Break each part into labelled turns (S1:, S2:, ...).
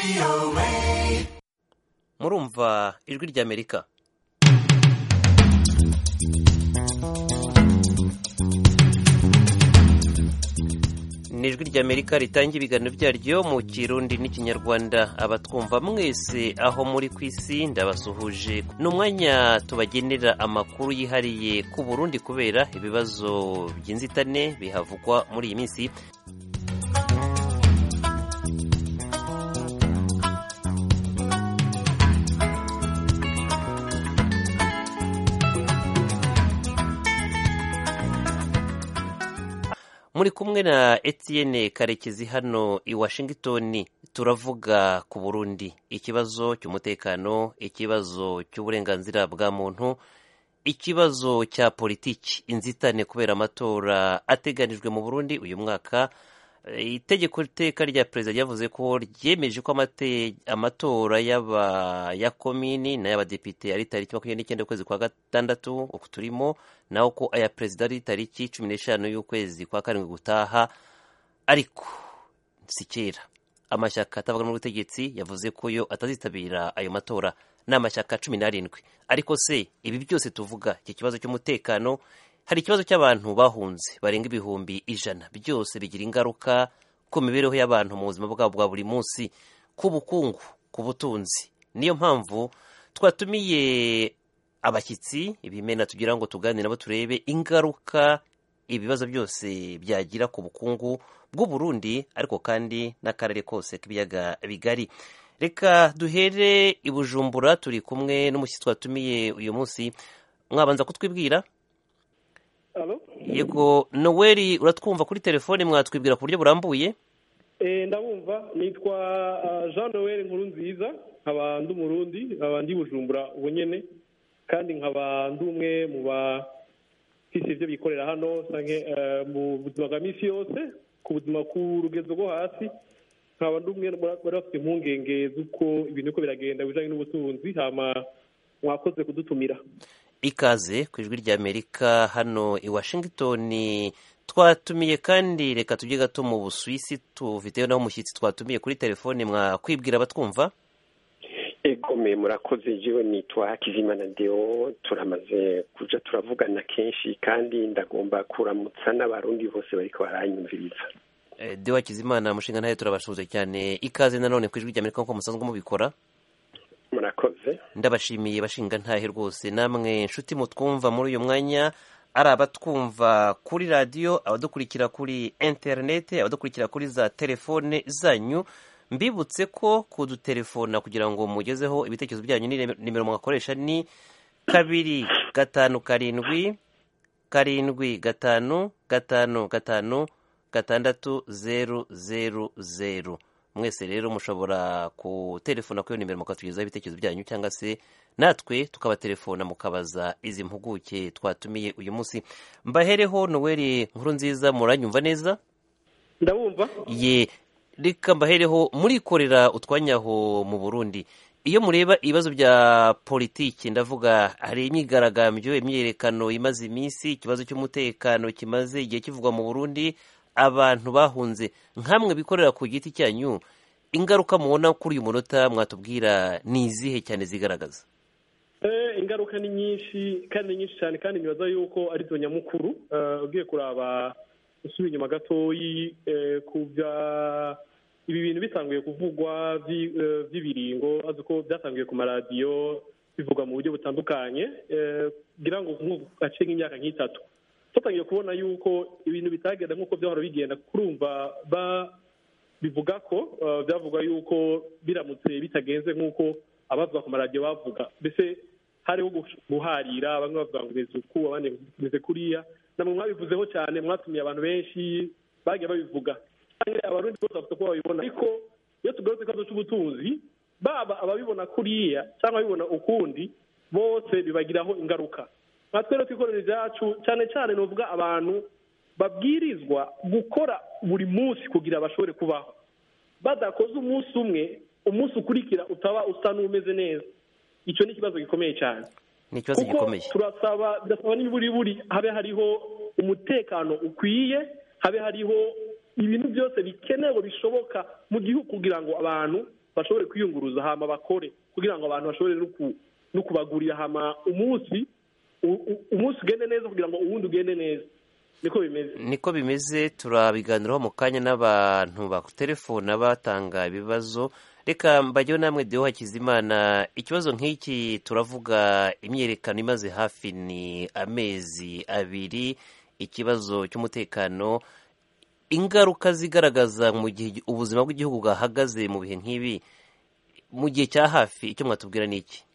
S1: murumva ijwi ry'amerika ni ijwi ry'amerika ritanga ibiganiro byaryo mu kirundi n'ikinyarwanda abatwumva mwese aho muri ku isi ndabasuhuje ni umwanya tubagenera amakuru yihariye ku burundi kubera ibibazo by'inzitane bihavugwa muri iyi minsi muri kumwe na Etienne karekezi hano i washington turavuga ku burundi ikibazo cy'umutekano ikibazo cy'uburenganzira bwa muntu ikibazo cya politiki inzitane kubera amatora ateganijwe mu burundi uyu mwaka itegeko iteka rya perezida ryavuze ko ryemeje ko amatora ya komini n'ay'abadepite ari tariki makumyabiri n'icyenda y'ukwezi kwa gatandatu uku turimo naho ko aya perezida ari tariki cumi n'eshanu y'ukwezi kwa karindwi gutaha ariko si kera amashyaka atavuga n'ubutegetsi yavuze ko yo atazitabira ayo matora ni amashyaka cumi n'arindwi ariko se ibi byose tuvuga iki kibazo cy'umutekano hari ikibazo cy'abantu bahunze barenga ibihumbi ijana byose bigira ingaruka ku mibereho y'abantu mu buzima bwabo bwa buri munsi ku bukungu ku butunzi niyo mpamvu twatumiye abashyitsi ibimena tugira ngo tuganire nabo turebe ingaruka ibibazo byose byagira ku bukungu bw'uburundi ariko kandi n'akarere kose k'ibiyaga bigari reka duhere i bujumbura turi kumwe n'umushyitsi twatumiye uyu munsi mwabanza kutwibwira yego noweli uratwumva kuri telefone mwatwibwira ku buryo burambuye
S2: ndabumva nitwa jean noel nkuru nziza nkaba ndi umurundi nkaba ndi bujumbura ubu nyine kandi nkaba ndi umwe mu bafise ibyo bikorera hano mu buzima bwa minsi yose ku buzima ku rugezo rwo hasi nkaba ndi umwe bari bafite impungenge z'uko ibintu uko biragenda bijyanye n'ubutunzi hama mwakoze kudutumira
S1: ikaze ku ijwi ry'amerika hano i washington twatumiye kandi reka tujye gato mu busuwisi tufiteyo naho umushyitsi twatumiye kuri telefone mwakwibwira abatwumva
S3: egome murakoze jewe nitwa hakizimana deo turamaze kuja turavugana kenshi kandi ndagomba kuramutsa n'abarundi bose bariko baranyumviriza
S1: deo hakizimana mushinga ntayo turabasuhuza cyane ikaze nanone ku ijwi ry'amerika nk'uko musanzwe mubikora
S3: murakoze
S1: ndabashimiye bashinga ntahe rwose namwe nshuti mutwumva muri uyu mwanya ari abatwumva kuri radiyo abadukurikira kuri interineti abadukurikira kuri za telefone zanyu mbibutse ko kudutelefona kugira ngo mugezeho ibitekerezo byanyu nimero mwakoresha ni kabiri gatanu karindwi karindwi gatanu gatanu gatanu gatandatu zeru zeru zeru mwese rero mushobora kutelefona kuri iyo nimero mukatugezaho ibitekerezo byanyu cyangwa se natwe tukabatelefona mukabaza izi mpuguke twatumiye uyu munsi mbahereho noweli nkuru nziza muranyumva neza
S2: ndabumva
S1: ye reka mbahereho murikorera utwanyaho mu burundi iyo mureba ibibazo bya politiki ndavuga hari imyigaragambyo imyiyerekano imaze iminsi ikibazo cy'umutekano kimaze igihe kivugwa mu burundi abantu bahunze nkamwe bikorera ku giti cyanyu ingaruka mubona kuri uyu munota mwatubwira ni izihe cyane zigaragaza
S2: ingaruka ni nyinshi kandi ni nyinshi cyane kandi nibaza yuko ari zo nyamukuru ugiye kuraba usubira inyuma gatoyi ku bya ibi bintu bitanguye kuvugwa by'ibiringo azi ko byatangiye ku maradiyo bivugwa mu buryo butandukanye kugira ngo gace nk'imyaka nk'itatu tutangiye kubona yuko ibintu bitagenda nk'uko byahora bigenda kurumva bivuga ko byavuga yuko biramutse bitagenze nk'uko abavuga ku maradiyo bavuga mbese hariho guharira bamwe bavuga ngo umeze uku abandi umeze kuriya namwe mwabivuzeho cyane mwatumiye abantu benshi bagiye babivuga abarundi bose bafite uko babibona ariko iyo tugarutse ikibazo cy'ubutunzi baba ababibona kuriya cyangwa ababibona ukundi bose bibagiraho ingaruka natwe rero twikorera ibyacu cyane cyane ni uvuga abantu babwirizwa gukora buri munsi kugira bashobore kubaho badakoze umunsi umwe umunsi ukurikira utaba usa n'umeze neza icyo ni ikibazo gikomeye cyane
S1: ni ikibazo gikomeye
S2: turasaba birasaba n'iburiburi habe hariho umutekano ukwiye habe hariho ibintu byose bikenewe bishoboka mu gihugu kugira ngo abantu bashobore kwiyunguruza hama bakore kugira ngo abantu bashobore no kubagurira hama umunsi umunsi ugende neza kugira ngo uwundi ugende neza niko bimeze
S1: niko bimeze turabiganiraho mu kanya n'abantu bakutelefona batanga ibibazo reka mbajyeho namwe deho hakizimana ikibazo nk'iki turavuga imyerekano imaze hafi ni amezi abiri ikibazo cy'umutekano ingaruka zigaragaza mu gihe ubuzima bw'igihugu bwahagaze mu bihe nk'ibi mu gihe cya hafi icyo mwatubwira ni iki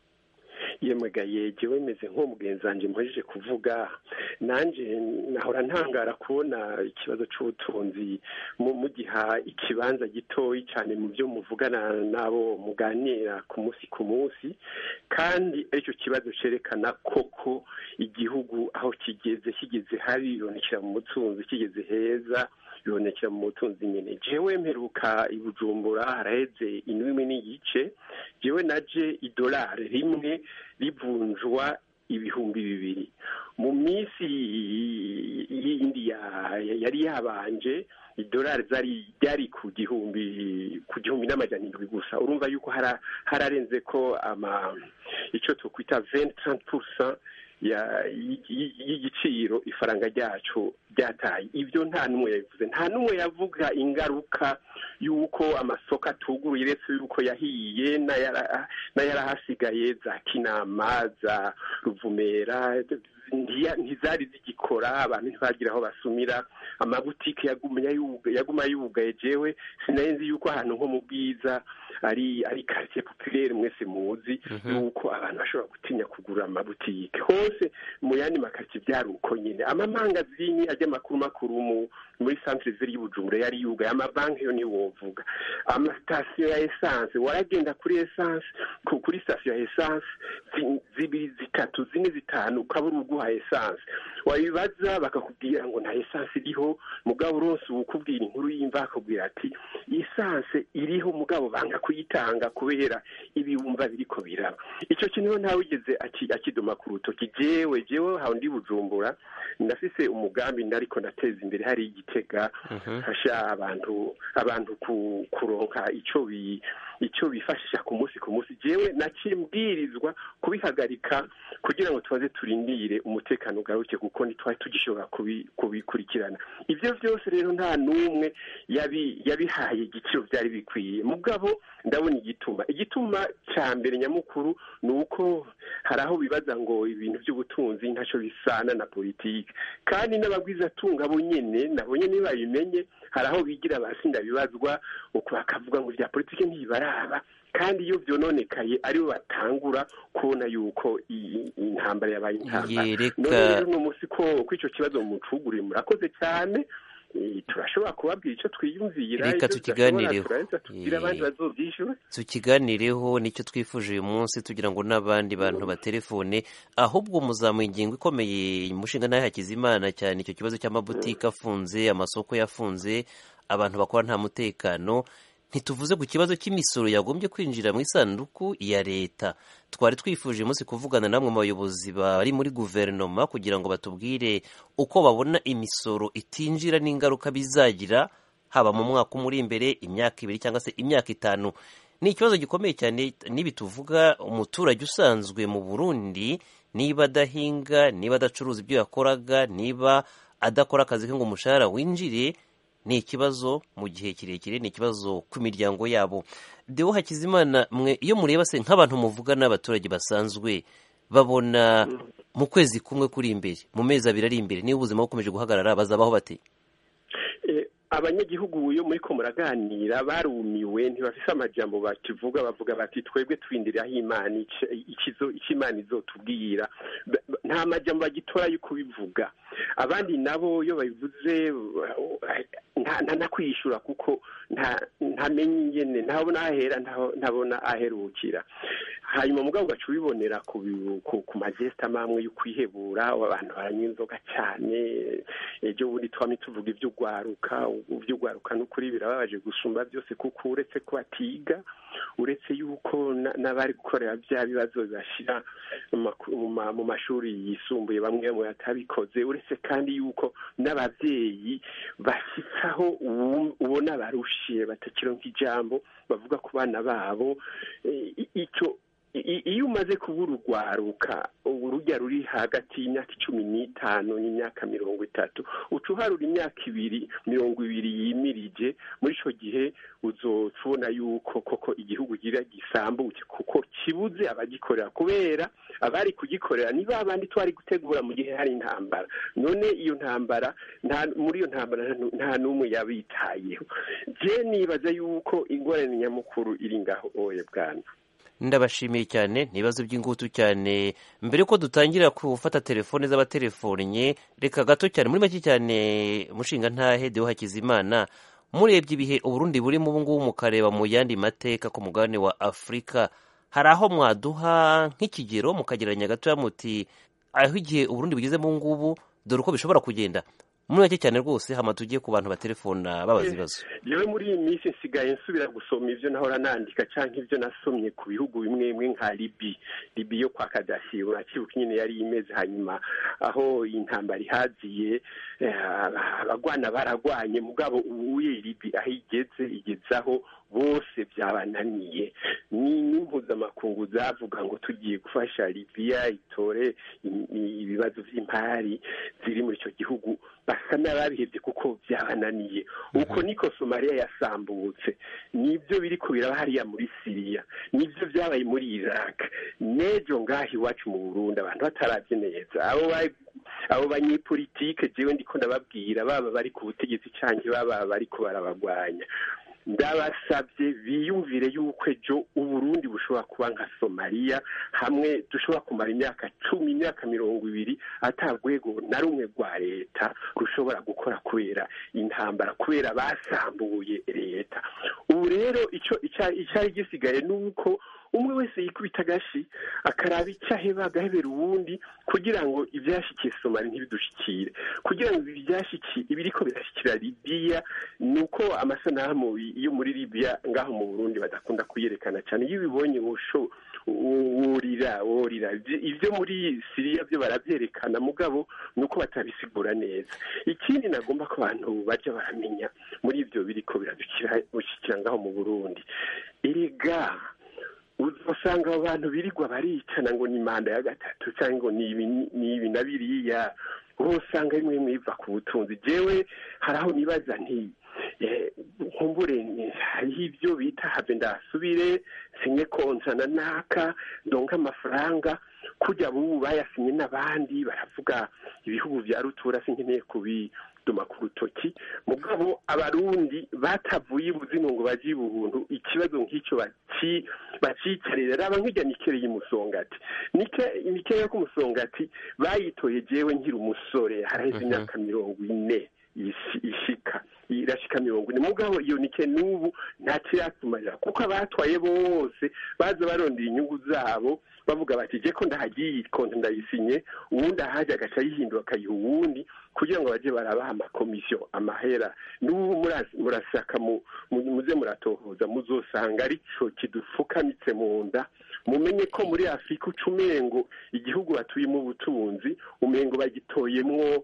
S3: yemegaye jyewe meze nk'umugenzi wanjye mpujeje kuvuga nanjye nahora ntangara kubona ikibazo cy'ubutunzi mugiha ikibanza gitoya cyane mu byo muvugana n'abo muganira ku munsi ku munsi kandi aricyo kibazo cyerekana koko igihugu aho kigeze kigeze habi bibonekera mu butunzi kigeze heza bibonekera mu butunzi nyine jewe mperuka i bujumbura haraheze indwi n'igice jewe naje idolari rimwe rivunjwa ibihumbi bibiri mu minsi yindi yari yabanje idolari zari ryari ku gihumbi ku gihumbi n'amajana indwi gusa urumva yuko hararenze ko ama icyo tukwita venti taranti purusa y'igiciro ifaranga ryacu ryataye ibyo nta n'umwe yabivuze nta n'umwe yavuga ingaruka y'uko amasoko atuguruye uretse y'uko yahiye n'ayarahasigaye za kinama za ruvumera ntizari zigikora abantu ntibagira aho basumira amabutike yaguma yugaye jewe sinari yuko ahantu nko mu bwiza ari ari quartier populaire mwese muzi yuko abantu bashobora gutinya kugura amabutike hose mu yandi makaritsiye byari uko nyine amamangazini ajya makuru makuru muri centre ville y'ubujumbura yari yugaye amabanki yo niyo wovuga amasitasiyo ya essence waragenda kuri essence kuri sitasiyo ya essence zibiri zitatu zine zitanu ukabura uguha essence wabibaza bakakubwira ngo nta essence iriho mugabo uronse ukubwira inkuru y'imva akubwira ati essence iriho mugabo banga kuyitanga kubera ibibumba biriko biraba icyo kintu ntawe wigeze akidoma ku rutoki jewe jewe hawe ndi bujumbura ndafise umugambi nariko ndateza imbere hari igitega fasha abantu abantu kuronka ico bi icyo bifashisha ku munsi ku munsi jewe nakimbwirizwa kubihagarika kugira ngo tubaze turindire umutekano ugaruke kuko ntitwari tugishobora kubikurikirana ibyo byose rero nta n'umwe yabihaye igiciro byari bikwiye mugabo ndabona igituma igituma cya mbere nyamukuru ni uko hari aho bibaza ngo ibintu by'ubutunzi ntacyo bisana na politiki kandi n'abagwizatunga bo nyine nabo nyine babimenye hari aho bigira abasinda bibazwa bakavuga ngo ibya politiki ntibaraba kandi iyo byononekaye aribo batangura kubona yuko intambara yabaye intambara none rero uno munsi ko icyo kibazo mucuguriye murakoze cyane turashobora kubabwira icyo twiyumvira
S1: reka tukiganireho
S3: tubwire abandi bazobyishyura
S1: tukiganireho nicyo twifuje uyu munsi tugira ngo n'abandi bantu batelefone ahubwo muzamuye ingingo ikomeye umushinga nawe hakizimana cyane icyo kibazo cy'amabutike afunze amasoko yafunze abantu bakora nta mutekano ntituvuze ku kibazo cy'imisoro yagombye kwinjira mu isanduku ya leta twari twifuje umunsi kuvugana namwe mu bayobozi bari muri guverinoma kugira ngo batubwire uko babona imisoro itinjira n'ingaruka bizagira haba mu mwaka umwe uri imbere imyaka ibiri cyangwa se imyaka itanu ni ikibazo gikomeye cyane nibi tuvuga umuturage usanzwe mu burundi niba adahinga niba adacuruza ibyo yakoraga niba adakora akazi ke ngo umushahara winjire ni ikibazo mu gihe kirekire ni ikibazo ku miryango yabo dewo hakizimana mwe iyo mureba se nk'abantu muvuga n'abaturage basanzwe babona mu kwezi kumwe kuri imbere mu mezi abiri ari imbere niba ubuzima bukomeje guhagarara bazabaho bate
S3: abanyagihugu iyo muri ko muraganira barumiwe ntibafise amajambo bakivuga bavuga bati twebwe twindira aho imana icyo imana izotubwira nta majambo bagitora yo kubivuga abandi nabo iyo babivuze nta kwiyishura kuko ntamenye ingene ntabona ahera ntabona aherukira hanyuma mugabo ugaca ubibonera ku majesita amwe yo kwihebura abantu baranywa inzoga cyane ejo bundi twamye tuvuga iby'ugwaruka iby'ugwaruka n'ukuri birababaje gusumba byose kuko uretse ko batiga uretse yuko n'abari gukorera bya bibazo bibashyira mu mashuri yisumbuye bamwe bamwe batabikoze uretse kandi yuko n'ababyeyi bashyitsaho ubona barushiye batakironka ijambo bavuga ku bana babo icyo iyo umaze kubura urwaruka urujya ruri hagati y'imyaka icumi n'itanu n'imyaka mirongo itatu uca uharura imyaka ibiri mirongo ibiri yimirije muri icyo gihe uzobona yuko koko igihugu gira gisambuke kuko kibuze abagikorera kubera abari kugikorera ni ba bandi twari gutegura mu gihe hari intambara none iyo ntambara muri iyo ntambara nta n'umwe yabitayeho je nibaza yuko ingorane nyamukuru iri ngaho oye bwana
S1: ndabashimiye cyane ni ibibazo by'ingutu cyane mbere yuko dutangira gufata telefone z'abatelefonnye reka gato cyane muri make cyane mushinga ntahe deho hakizimana murebye ibihe uburundi burimo ubu ngubu mukareba mu yandi mateka ku mugabane wa afurika hari aho mwaduha nk'ikigero mukagereranya gatoya muti aho igihe uburundi bugeze mu ngubu dore uko bishobora kugenda muri make cyane rwose hama tugiye ku bantu batelefona babaza ibibazo
S3: yewe muri iyi minsi nsigaye nsubira gusoma ibyo nahora nandika cyangwa ibyo nasomye ku bihugu bimwe bimwe nka libi libi yo kwa kadafi urakibuka nyine yari imeze hanyuma aho intambara ihaziye abagwana baragwanye mugabo ubuye libi aho igeze igeze aho bose byabananiye ni n'impuzamakungu zavuga ngo tugiye gufasha libiya itore ibibazo by'impari ziri muri icyo gihugu basa n'ababihebye kuko byabananiye uko niko somaliya yasambutse nibyo biri kubiraba hariya muri siriya nibyo byabaye muri iraq n'ejo ngaho iwacu mu burundi abantu batarabye neza abo abo banyepolitike jewe ndiko ndababwira baba bari ku butegetsi cyangwa baba bari ko barabagwanya ndabasabye biyumvire yuko ejo uburundi bushobora kuba nka somaliya hamwe dushobora kumara imyaka cumi imyaka mirongo ibiri atarwego na rumwe rwa leta rushobora gukora kubera intambara kubera basambuye leta ubu rero icyo icyari gisigaye ni uko umwe wese yikubita agashi akaraba icyo aheba agahebera uwundi kugira ngo ibyashyikiye somali ntibidushikire kugira ngo ibyashyikiye ibiriko birashyikira libiya ni uko amasanamu yo muri libiya ngaho mu burundi badakunda kuyerekana cyane iyo ubibonye musho wurira wurira ibyo muri siriya byo barabyerekana mugabo ni uko batabisigura neza ikindi nagomba ko abantu bajya baramenya muri ibyo biriko biradushyikira ngaho mu burundi erega usanga abo bantu birirwa baricana ngo ni manda ya gatatu cyangwa ngo ni ibi na biriya usanga bimwe mwiva ku butunzi jewe hari aho nibaza nti nkumbure hariho ibyo bita have ndasubire sinye konsana naka ndonka amafaranga kujya bubu bayasinye n'abandi baravuga ibihugu bya rutura sinkeneye kubi duma ku rutoki mugabo abarundi batavuye ibuzino ngo bajye ibuntu ikibazo nk'icyo bacicarira raba nk'ijya nikereye umusongati nikeya ko umusongati bayitoye jewe nkiri umusore haraheze imyaka mirongo ine ishika irashika mirongo ine mugabo iyo nike n'ubu ntakiratumarira kuko abatwaye bose baza barondera inyungu zabo bavuga bati je ko ndahagiye konti ndayisinye uwundi ahaje agaca yihindura akayiha uwundi kugira ngo bajye barabaha amakomisiyo amahera n'ubu murasaka muze muratohoza muzosanga arico kidufukamitse mu nda mumenye ko muri afurika uca umengo igihugu batuyemo ubutunzi umengo bagitoyemwo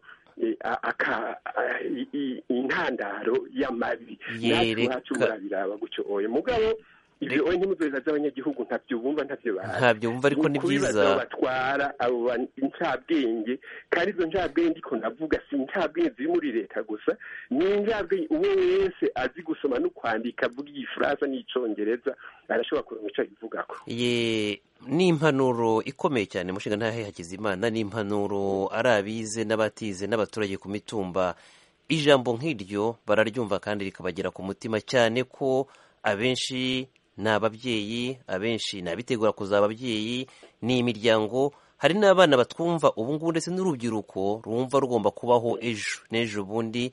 S3: intandaro y'amabi natwe iwacu murabiraba gutyo oye mugabo ibyo oye ntimuzoheza z'abanyagihugu ntabyo bumva ntabyo bazi
S1: ntabyo bumva ariko ni byiza
S3: batwara abo incabwenge kandi izo ncabwenge ko ndavuga si incabwenge ziri muri leta gusa ni incabwenge uwo wese azi gusoma no kwandika avuga igifaransa n'icyongereza arashobora kuronka icyo abivugako
S1: ye ni impanuro ikomeye cyane mushinga ntahe hakizimana ni impanuro ari abize n'abatize n'abaturage ku mitumba ijambo nk'iryo bararyumva kandi rikabagera ku mutima cyane ko abenshi ni ababyeyi abenshi ni abitegura kuzaba ababyeyi ni imiryango hari n'abana batwumva ubu ngubu ndetse n'urubyiruko rumva rugomba kubaho ejo n'ejo bundi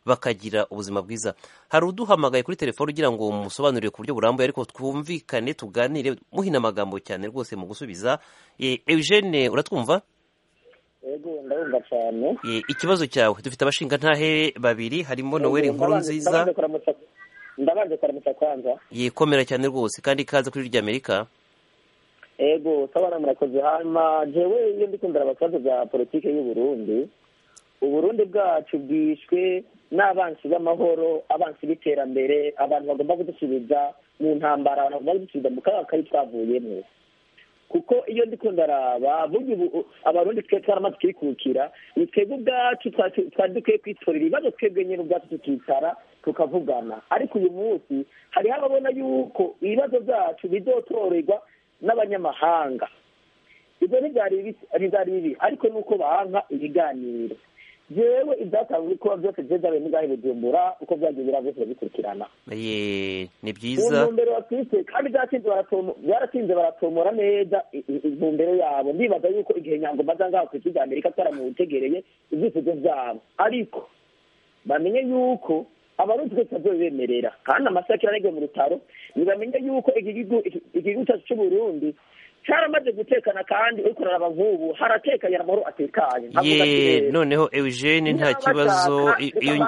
S1: bakagira ubuzima bwiza hari uduhamagaye kuri telefone ugira ngo musobanurire ku buryo burambuye ariko twumvikane tuganire muhina amagambo cyane rwose mu gusubiza eugene uratwumva
S4: yego ndabumva cyane
S1: ikibazo cyawe dufite abashingantahe babiri harimo noweli nkuru nziza
S4: ndabanje kuramutsa kwanza
S1: yikomera cyane rwose kandi ikaze kuri irya amerika
S4: ego sabana murakoze hanyuma jewe iyo ndikundira abakibazo bya politiki y'u Burundi uburundi bwacu bwishwe n'abansi b'amahoro abansi b'iterambere abantu bagomba kudusubiza mu ntambara abantu bagomba kudusubiza mu kaga kari twavuyemo kuko iyo ndiko ndaraba burya ubu abarundi twe twaramaze kwikukira ni twebwe ubwacu twari dukwiye kwitorera ibibazo twebwe nyine ubwacu tukicara tukavugana ariko uyu munsi hariho ababona yuko ibibazo byacu bizotorerwa n'abanyamahanga ibyo ntibyari bibi ariko nuko banka ibiganiro jewe ibyatanzwe kuba byose byezabe n'ibyahe bujumbura uko byagiye bira byose bikurikirana
S1: ni byiza
S4: intumbero bafite kandi byaratinze baratomora neza intumbero yabo ndibaza yuko igihe nyangoma aza ngaho ku isi amerika twaramutegereye ibyifuzo byabo ariko bamenye yuko abarundi twese bazobemerera kandi amasakira aregwe mu rutaro ntibamenye yuko igihugu cyacu cy'uburundi cyaramaze gutekana kandi uriko uraraba nk'ubu haratekanye amahoro atekanye
S1: ye noneho eugene nta kibazo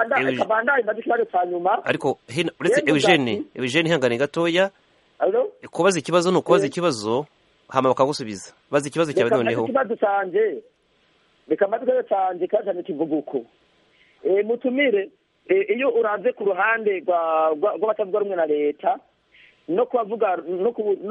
S1: ariko uretse eugene eugene ihangane gatoya kubaza ikibazo ni ukubaza ikibazo hama bakagusubiza baza ikibazo cyawe noneho
S4: ikibazo cyanjye reka amatwi cyanjye kazanye kivuga uko mutumire iyo uranze ku ruhande rw'abatavuga rumwe na leta no kubavuga no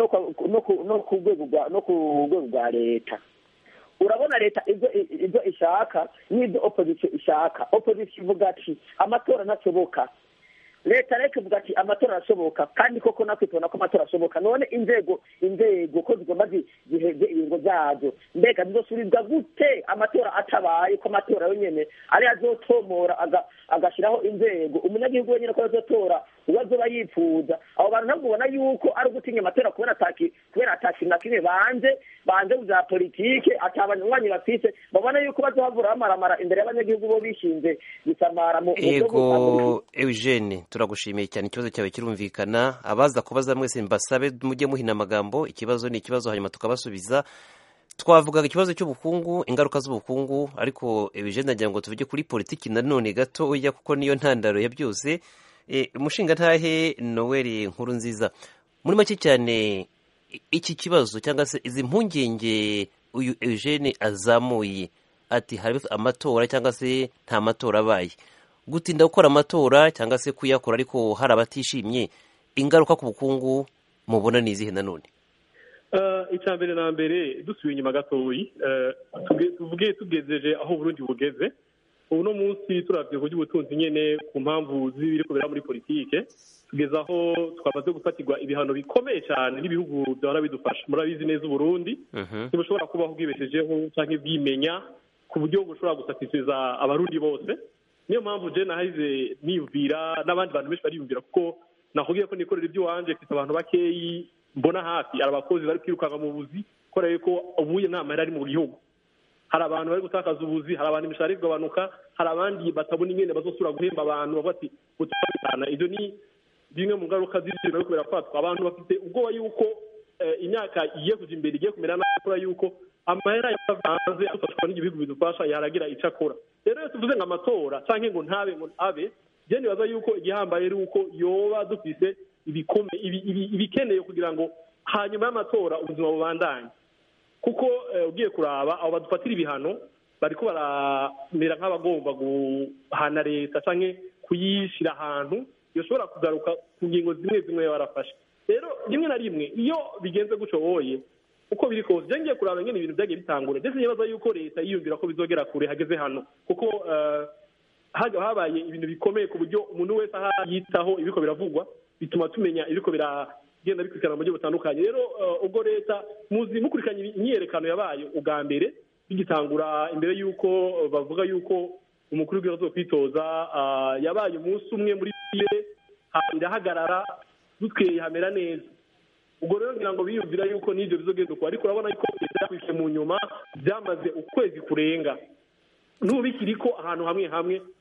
S4: ku rwego rwa leta urabona leta ibyo ishaka n'ibyo opozisiyo ishaka opozisiyo ivuga ati amatora ntashoboka leta reka ivuga ati amatora arashoboka kandi koko natwe tubona ko amatora ashoboka none inzego inzego ko zigomba ziheze ibingo byazo mbega zizosubizwa gute amatora atabaye ko amatora yonyine ariyo azotomora agashyiraho inzego umunyagihugu wenyine ko azotora uwo azoba yifuza abo bantu ntabwo ubona yuko ari ugutinya amatora kubera ataki kubera atakintu na kimwe banze banze bya politike atabanywanyi bafise babona yuko bazohavura bamaramara imbere y'abanyagihugu bo bishinze gusamara mu
S1: ego eugene turagushimiye cyane ikibazo cyawe kirumvikana abaza kubaza mwese mbasabe mujye muhina amagambo ikibazo ni ikibazo hanyuma tukabasubiza twavugaga ikibazo cy'ubukungu ingaruka z'ubukungu ariko eugene agira ngo tuvuge kuri politiki nanone gatoya kuko niyo ntandaro ya byose umushinga ntahe noweli nkuru nziza muri make cyane iki kibazo cyangwa se izi mpungenge uyu eugene azamuye ati hari amatora cyangwa se nta matora abaye gutinda gukora amatora cyangwa se kuyakora ariko hari abatishimye ingaruka ku bukungu mubona ni izihe nanone
S2: icya mbere na mbere dusubiye inyuma gatoyi tuvuge tugejeje aho Burundi bugeze ubu no munsi turabye ku by'ubutunzi nyine ku mpamvu z'ibiri kubera muri politike tugeze aho twamaze gufatirwa ibihano bikomeye cyane n'ibihugu byahora bidufasha murabizi neza uburundi ntibushobora kubaho bwibeshejeho cyangwa bwimenya ku buryo bushobora gusatisiza abarundi bose niyo mpamvu jena hahize niyumvira n'abandi bantu benshi bariyumvira kuko nakubwiye ko nikorera iby'iwanjye mfite abantu bakeyi mbona hafi hari abakozi bari kwirukanka mu buzi kubera yuko ubuye nta mahera ari mu gihugu hari abantu bari gutakaza ubuzi hari abantu imishahara iri kugabanuka hari abandi batabona ingene bazosubira guhemba abantu bavuga ati gutandukana ibyo ni bimwe mu ngaruka z'ibyo bari kubera kwatswa abantu bafite ubwoba yuko imyaka igiye kujya imbere igiye kumera nabi kubera yuko amahera yavanze adufashwa n'igihugu bidufasha yaragira icyo akora rero iyo tuvuze ngo amatora cyangwa ngo ntabe ngo abe byo nibaza yuko igihambaye ari uko yoba dufise ibikeneye kugira ngo hanyuma y'amatora ubuzima bubandanye kuko ugiye kuraba abo badufatira ibihano bariko baramera nk'abagomba guhana leta cyangwa kuyishyira ahantu yoshobora kugaruka ku ngingo zimwe zimwe barafashe rero rimwe na rimwe iyo bigenze gutyo woye uko biri kose byangiye kuraba nyine ibintu byagiye bitangura ndetse nibaza yuko leta yiyumvira ko bizogera kure hageze hano kuko habaye ibintu bikomeye ku buryo umuntu wese aho yitaho ibiko biravugwa bituma tumenya ibiko biragenda bikurikirana mu buryo butandukanye rero ubwo leta muzi mukurikiranye imyiyerekano yabaye ubwa mbere bigitangura imbere y'uko bavuga y'uko umukuru w'igihugu zo kwitoza yabaye umunsi umwe muri bire irahagarara dutweye hamera neza ubwo rero ngira ngo biyumvira yuko n'ibyo bizogenda uko ariko urabona yuko leta yakurikiye mu nyuma byamaze ukwezi kurenga n'ubu bikiri ko ahantu hamwe hamwe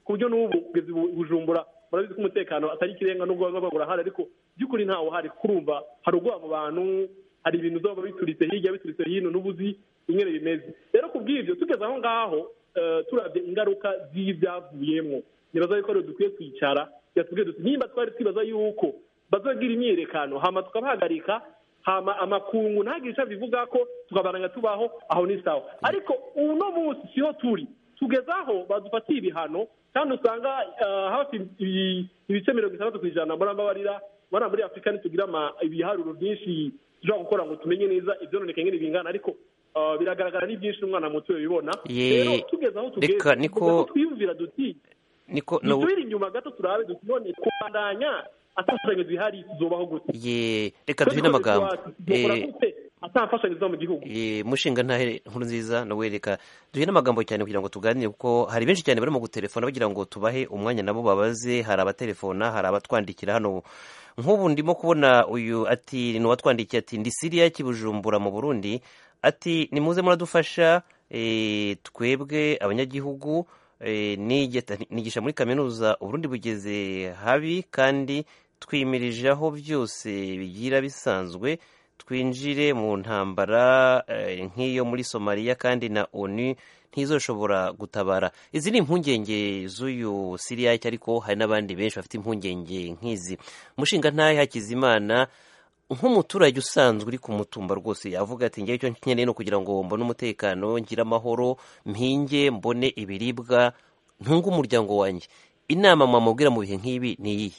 S2: ku buryo n'ubu kugeza ubu bujumbura murabizi ko umutekano atari ikirenga n'ubwo baba burahari ariko by'ukuri ntawo uhari kurumva hari ubwoba mu bantu hari ibintu zoba bituritse hirya bituritse hino n'ubuzi ingene bimeze rero ku bw'ibyo tugeze aho ngaho eh, turabye ingaruka z'ibyavuyemo nibaza yuko rero dukwiye kwicara yatubwiye duti nimba twari twibaza yuko bazogira imyiyerekano hama tukabahagarika hama amakungu ntagire icyo bivuga ko tukabaranga tubaho aho ni sawa ariko uno munsi siho turi tugeze aho badufatiye ibihano kandi usanga eh, hafi ibi- ibice mirongo itandatu ku ijana muri amabarira muri muri afurika ntitugira ama- ibiharuro byinshi dushobora gukora ngo tumenye neza ibyononekaye ngene bingana ariko eh, biragaragara ni byinshi n'umwana muto bibona
S1: Ye-
S2: rero tugeze aho tugeze
S1: reka niko-
S2: tugomba ko twiyumvira duti
S1: niko no-
S2: dusubire inyuma gato turabe duti none kubandanya atamfashanyo zihari tuzobaho gute
S1: ye reka duhe n'amagambo
S2: dukora
S1: Eh,
S2: gute atamfashanyo ziva mu gihugu
S1: Eh, mushinga ntahe nkuru nziza nawe reka duhe n'amagambo cyane kugira ngo tuganire kuko hari benshi cyane barimo gutelefona bagira ngo tubahe umwanya nabo babaze hari abatelefona hari abatwandikira hano nk'ubu ndimo kubona uyu ati ni uwatwandikiye ati ndi siriya kibujumbura mu burundi ati nimuze muradufasha eh, twebwe abanyagihugu eh, nigeta- nigisha muri kaminuza uburundi bugeze habi kandi twimirije aho byose bigira bisanzwe twinjire mu ntambara eh, nk'iyo muri somaliya kandi na onu ntizoshobora gutabara izi ni impungenge z'uyu siriyake ariko hari n'abandi benshi bafite impungenge nk'izi mushinga ntahe hakizimana nk'umuturage usanzwe uri ku mutumba rwose yavuga ati ngewe icyo nkeneye ni ukugira ngo mbone umutekano ngire amahoro mpinge mbone ibiribwa ntunge umuryango wanjye inama mwamubwira mu bihe nk'ibi ni iyihe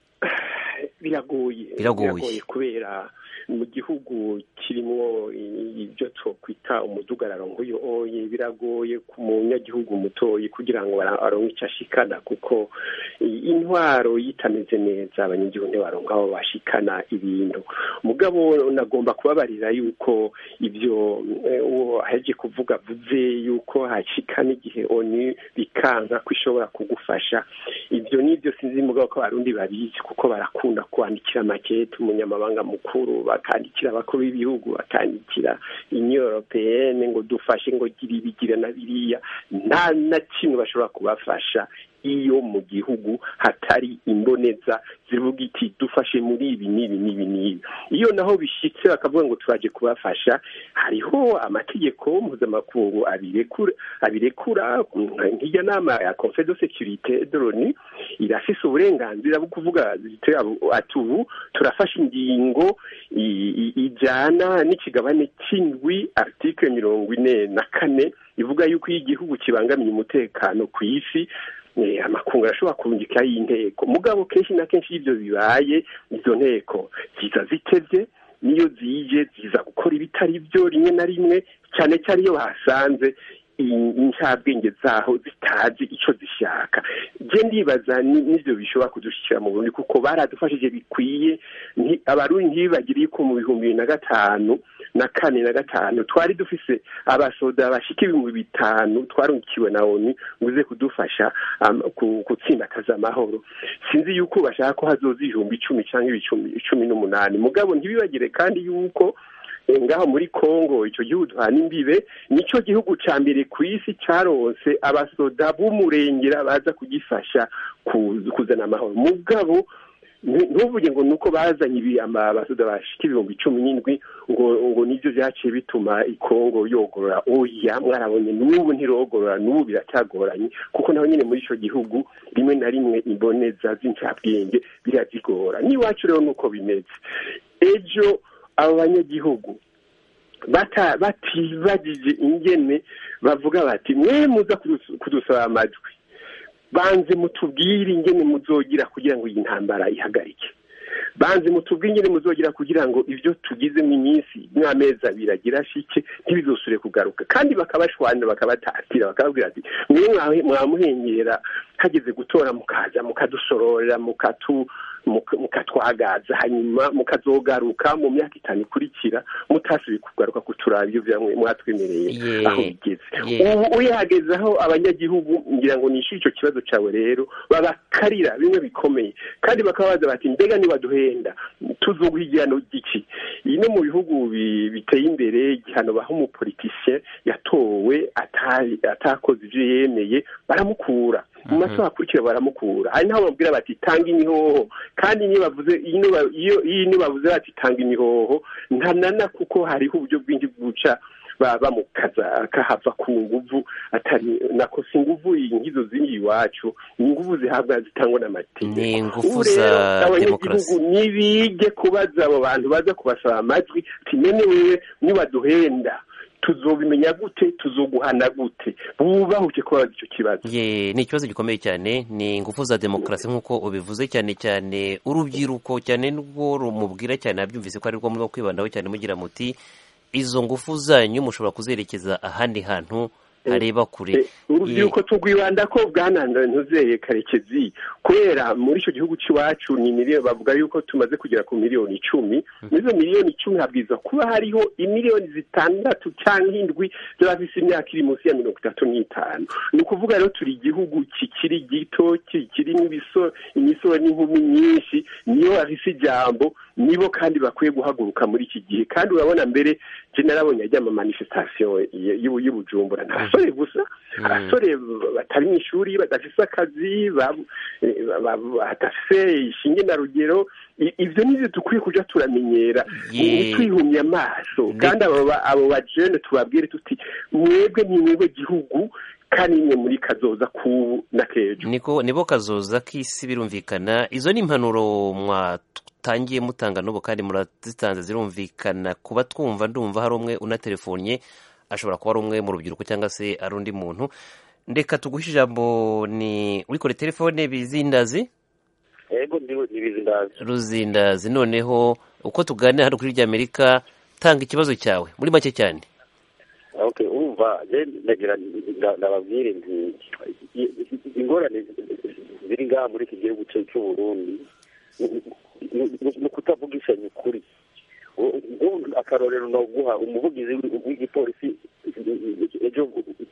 S3: biragoye
S1: Biragoye.
S3: kubera mu gihugu kirimo ibyo twakwita umudugararo nk'uyu oye biragoye ku munyagihugu mutoyi kugira ngo ara- aronke icyo ashikana kuko i- intwaro yitameze neza abanyagihugu ntibaronka aho bashikana ibintu mugabo nagomba kubabarira yuko ibyo eh, uwo aheje kuvuga avuze yuko hashikana igihe oni bikanka ko ishobora kugufasha ibyo nibyo sinzi mugabo ko abarundi babizi kuko barakunda kwandikira makete umunyamabanga mukuru bakandikira abakuru b'ibihugu bakandikira union européenne ngo dufashe ngo gira ibigira na biriya nta na kimwe bashobora kubafasha iyo mu gihugu hatari imboneza zivuga iti dufashe muri ibi n'ibi n'ibi n'ibi iyo naho bishyitse bakavuga ngo turaje kubafasha hariho amategeko mpuzamakungu abirekura abirekura nk'irya nama ya conseil de sécurité de l'onu irafise uburenganzira bwo kuvuga ziti ati ubu turafashe ingingo i- i- ijana n'ikigabane cy'indwi article mirongo ine na kane ivuga yuko iyo igihugu kibangamiye umutekano ku isi eh, amakungu arashobora kurungikaho inteko mugabo kenshi na kenshi iyo ibyo bibaye izo nteko ziza zitevye niyo zije ziza gukora ibitari byo rimwe na rimwe cyane cyane iyo bahasanze i- incabwenge zaho zitazi icyo zishaka je ndibaza ni- n'ivyo bishobora kudushyikira mu burundi kuko baradufashije bikwiye nti- abarundi ntibibagiriye ko mu bihumbi bibiri na gatanu na kane na gatanu twari dufise abasoda bashika ibihumbi bitanu twarungikiwe na onu ngo uze kudufasha um, ku- gutsimbataza amahoro sinzi yuko bashaka ko hazoza ibihumbi icumi cyangwa ibicumi icumi n'umunani mugabo ntibibagire kandi yuko eh, ngaho muri Kongo ico gihugu duhana imbibe nico gihugu ca mbere ku isi caronse abasoda b'umurengera baza kugifasha ku- kuzana amahoro mugabo ntu- ntuvuge ngo nuko bazanye ibi ama- abasoda bashika ibihumbi cumi n'indwi ngo ngo nivyo vyaciye bituma ikongo yogorora oya mwarabonye n'ubu ntirogorora n'ubu biracyagoranye kuko naho nyine muri ico gihugu rimwe na rimwe imboneza z'incabwenge birazigora n'iwacu rero nuko bimeze ejo abo banyagihugu bata batibagije ingene bavuga bati mwe muza kudus- kudusaba amajwi banze mutubwire ingene muzogira kugira ngo iyi ntambara ihagarike banze mutubwire ingene muzogira kugira ngo ibyo tugizemo iminsi n'amezi abiri agira shike ntibizosure kugaruka kandi bakabashwanira bakabatatira bakababwira ati mwe mwahe- mwamuhengera hageze gutora mukaza mukadusororera mukatu muka- mukatwagaza hanyuma mukazogaruka mu myaka itanu ikurikira mutasubiye kugaruka kuturaba ibyo vyamwe mwatwemereye
S1: Ye-
S3: aho bigeze
S1: ye-
S3: ubu uyahageze aho abanyagihugu ngira ngo nishyure icyo kibazo cyawe rero babakarira bimwe bikomeye kandi bakababaza bati mbega nibaduhenda tuzoguha igihano giki iyi no mu bihugu bi- biteye imbere igihano baha umupolitisien yatowe atari- atakoze ibyo yemeye baramukura mu masaha akurikira baramukura hari n'aho bamubwira bati tanga imihoho kandi niyo bavuze iyo iyo bavuze bati tanga imihoho ntanana kuko hariho uburyo bwinshi bw'uca bamukaza akahava ku nguvu atari nako si nguvu nk'izo ziri iwacu ni nguvu zihabwa zitangwa n'amategeko
S1: ni ingufu za demokarasi
S3: nibige kubaza abo bantu baza kubasaba amajwi timene wewe nibaduhenda tuzobimenya gute tuzoguhana gute bubahuke kubaza icyo kibazo
S1: ye ni ikibazo gikomeye cyane ni ingufu za demokarasi nk'uko ubivuze cyane cyane urubyiruko cyane rwo rumubwira cyane abyumvise ko ari rwo murimo kwibandaho cyane mugira muti izo ngufu zanyu mushobora kuzerekeza ahandi hantu hareba kure
S3: urubyiruko tugwibanda ko bwananira ntuzeye karekezi kubera muri icyo gihugu cy'iwacu ni miliyoni bavuga yuko tumaze kugera ku miliyoni icumi muri izo miliyoni icumi habwiza kuba hariho imiliyoni zitandatu cyangwa indwi z'abafite imyaka iri munsi ya mirongo itatu n'itanu ni ukuvuga rero turi igihugu kikiri gito kirimo imisoro n'inkumi nyinshi niyo bafise ijambo nibo kandi bakwiye guhaguruka muri iki gihe kandi urabona mbere je narabonye ajya ama manifestation y'ubujumbura nta basore gusa abasore batari mu ishuri badafise akazi badafise ishinge na rugero ibyo nibyo dukwiye kuja turamenyera twihumye amaso kandi abo bajene tubabwire tuti mwebwe ni mwebwe gihugu kandi nimwe muri kazoza k'ubu na k'ejo
S1: niko nibo kazoza k'isi birumvikana izo ni impanuro mwatangiye mutanga n'ubu kandi murazitanze zirumvikana kuba twumva ndumva hari umwe unatelefonye ashobora kuba ari umwe mu rubyiruko cyangwa se ari undi muntu ndeka tuguhe ijambo ni wikore telefone bizindazi
S5: yego ni bizindazi
S1: ruzindazi noneho uko tuganira hano kuri ry'amerika tanga ikibazo cyawe muri make cyane
S5: okay urumva ndagira ndababwire nti ingorane ziri ngaha muri iki gihugu cy'u Burundi ni ukutavugishanya ukuri akarorero naguha umuvugizi w'igipolisi ejo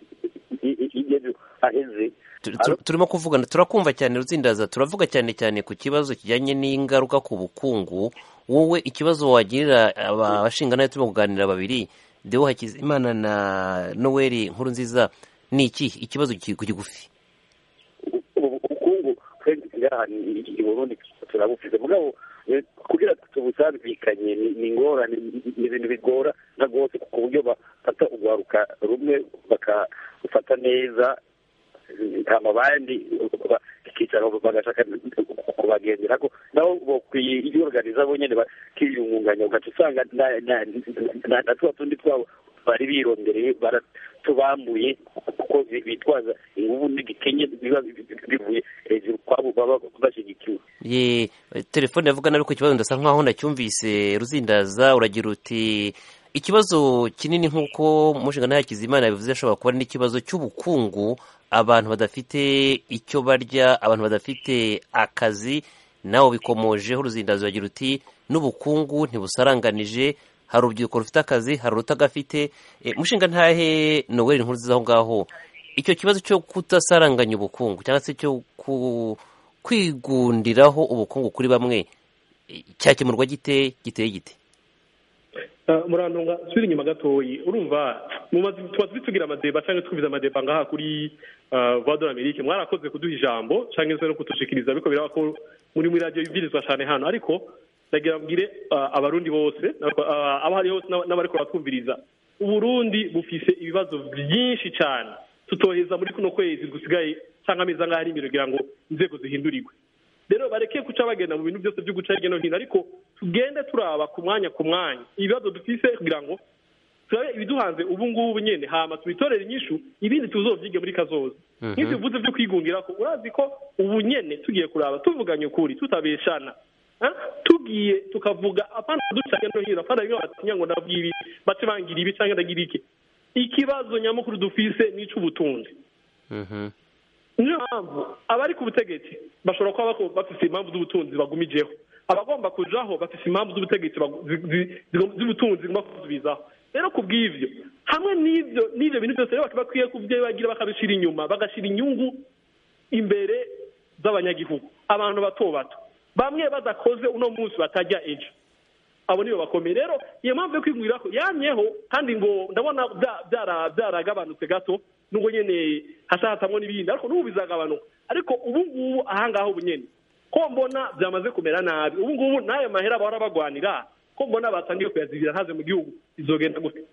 S5: aheze
S1: turimo kuvugana turakumva cyane ruzindaza turavuga cyane cyane ku kibazo kijyanye n'ingaruka ku bukungu wowe ikibazo wagirira abashingana turimo kuganira babiri dewo hakizimana na noweli nkuru nziza ni iki ikibazo kigufi
S5: ubukungu ngaha i burundi turabufite mugabo kugira tubusabikanye ni ingorane ni ibintu bigora na rwose ku buryo bafata urwaruka rumwe bakafata neza hama abandi ikicara bagashaka kubagendera ko nabo bakwiye iyorganiza bo nyine bakiyungunganya ugaca usanga na tuba tundi twabo bari birondereye baratubambuye kuko bitwaza inguvu n'igikenye biba bivuye hejuru kwabo baba bashyigikiwe
S1: ye telefone yavugana ariko ikibazo ndasa nkaho nacyumvise ruzindaza uragira uti ikibazo kinini nk'uko mushingana hakizimana bivuze ashobora kuba n'ikibazo cy'ubukungu abantu badafite icyo barya abantu badafite akazi nawe bikomojeho uruzindazo uragira uti n'ubukungu ntibusaranganije hari urubyiruko rufite akazi hari urutagafite mushinga ntahe noweli nkuru nziza aho ngaho icyo kibazo cyo kudasaranganya ubukungu cyangwa se cyo kwigundiraho ubukungu kuri bamwe cyakemurwa gite giteye gite
S2: murantunga subira inyuma gatoyi urumva tuba tugira amadeba cyangwa twumviza amadeba ngaha kuri vado amerike mwarakoze kuduha ijambo cyangwa se no kudushikiriza ariko biraba ko muri muri radiyo ibwirizwa cyane hano ariko ndagira mbwire abarundi bose abo hari hose n'abariko baratwumviriza uburundi bufise ibibazo byinshi cyane tutoheza muri kuno kwezi gusigaye cyangwa amezi angahe ari imbere kugira ngo inzego zihindurirwe rero bareke guca bagenda mu bintu byose byo guca hirya no hino ariko tugende turaba ku mwanya ku mwanya ibibazo dufise kugira ngo turabe ibiduhanze ubu ngubu nyine hama tubitorere inyishu ibindi tuzovyige muri kazoza nk'ivyo bivuze vyo kwigungira ko urazi ko ubu nyene tugiye kuraba tuvuganye ukuri tutabeshana tugiye tukavuga apana duca hirya no hino apana bimwe batinya ngo ndabwira ibi bace bangira ibi cyangwa ndagira iki ikibazo nyamukuru dufise n'ic'ubutunzi niyo mpamvu abari ku butegetsi bashobora kuba bafite impamvu z'ubutunzi bagumijeho abagomba kujaho bafite impamvu z'ubutegetsi z'ubutunzi zigomba kuzubizaho rero ku bw'ibyo hamwe n'ibyo n'ibyo bintu byose rero bakwiye kubyo bagira bakabishyira inyuma bagashyira inyungu imbere z'abanyagihugu abantu bato bato bamwe badakoze uno munsi batajya ejo abo nibo bakomeye rero iyo mpamvu yo kwigurira ko yamyeho kandi ngo ndabona byaragabanutse gato nubwo nyine hashatamwo n'ibindi ariko n'ubu bizagabanuka ariko ubu ngubu ahangaha ubu nyine ko mbona byamaze kumera nabi ubu ngubu n'ayo mahera bahora bagwanira ko mbona batangiye kuyazibira ntaze mu gihugu izogenda gute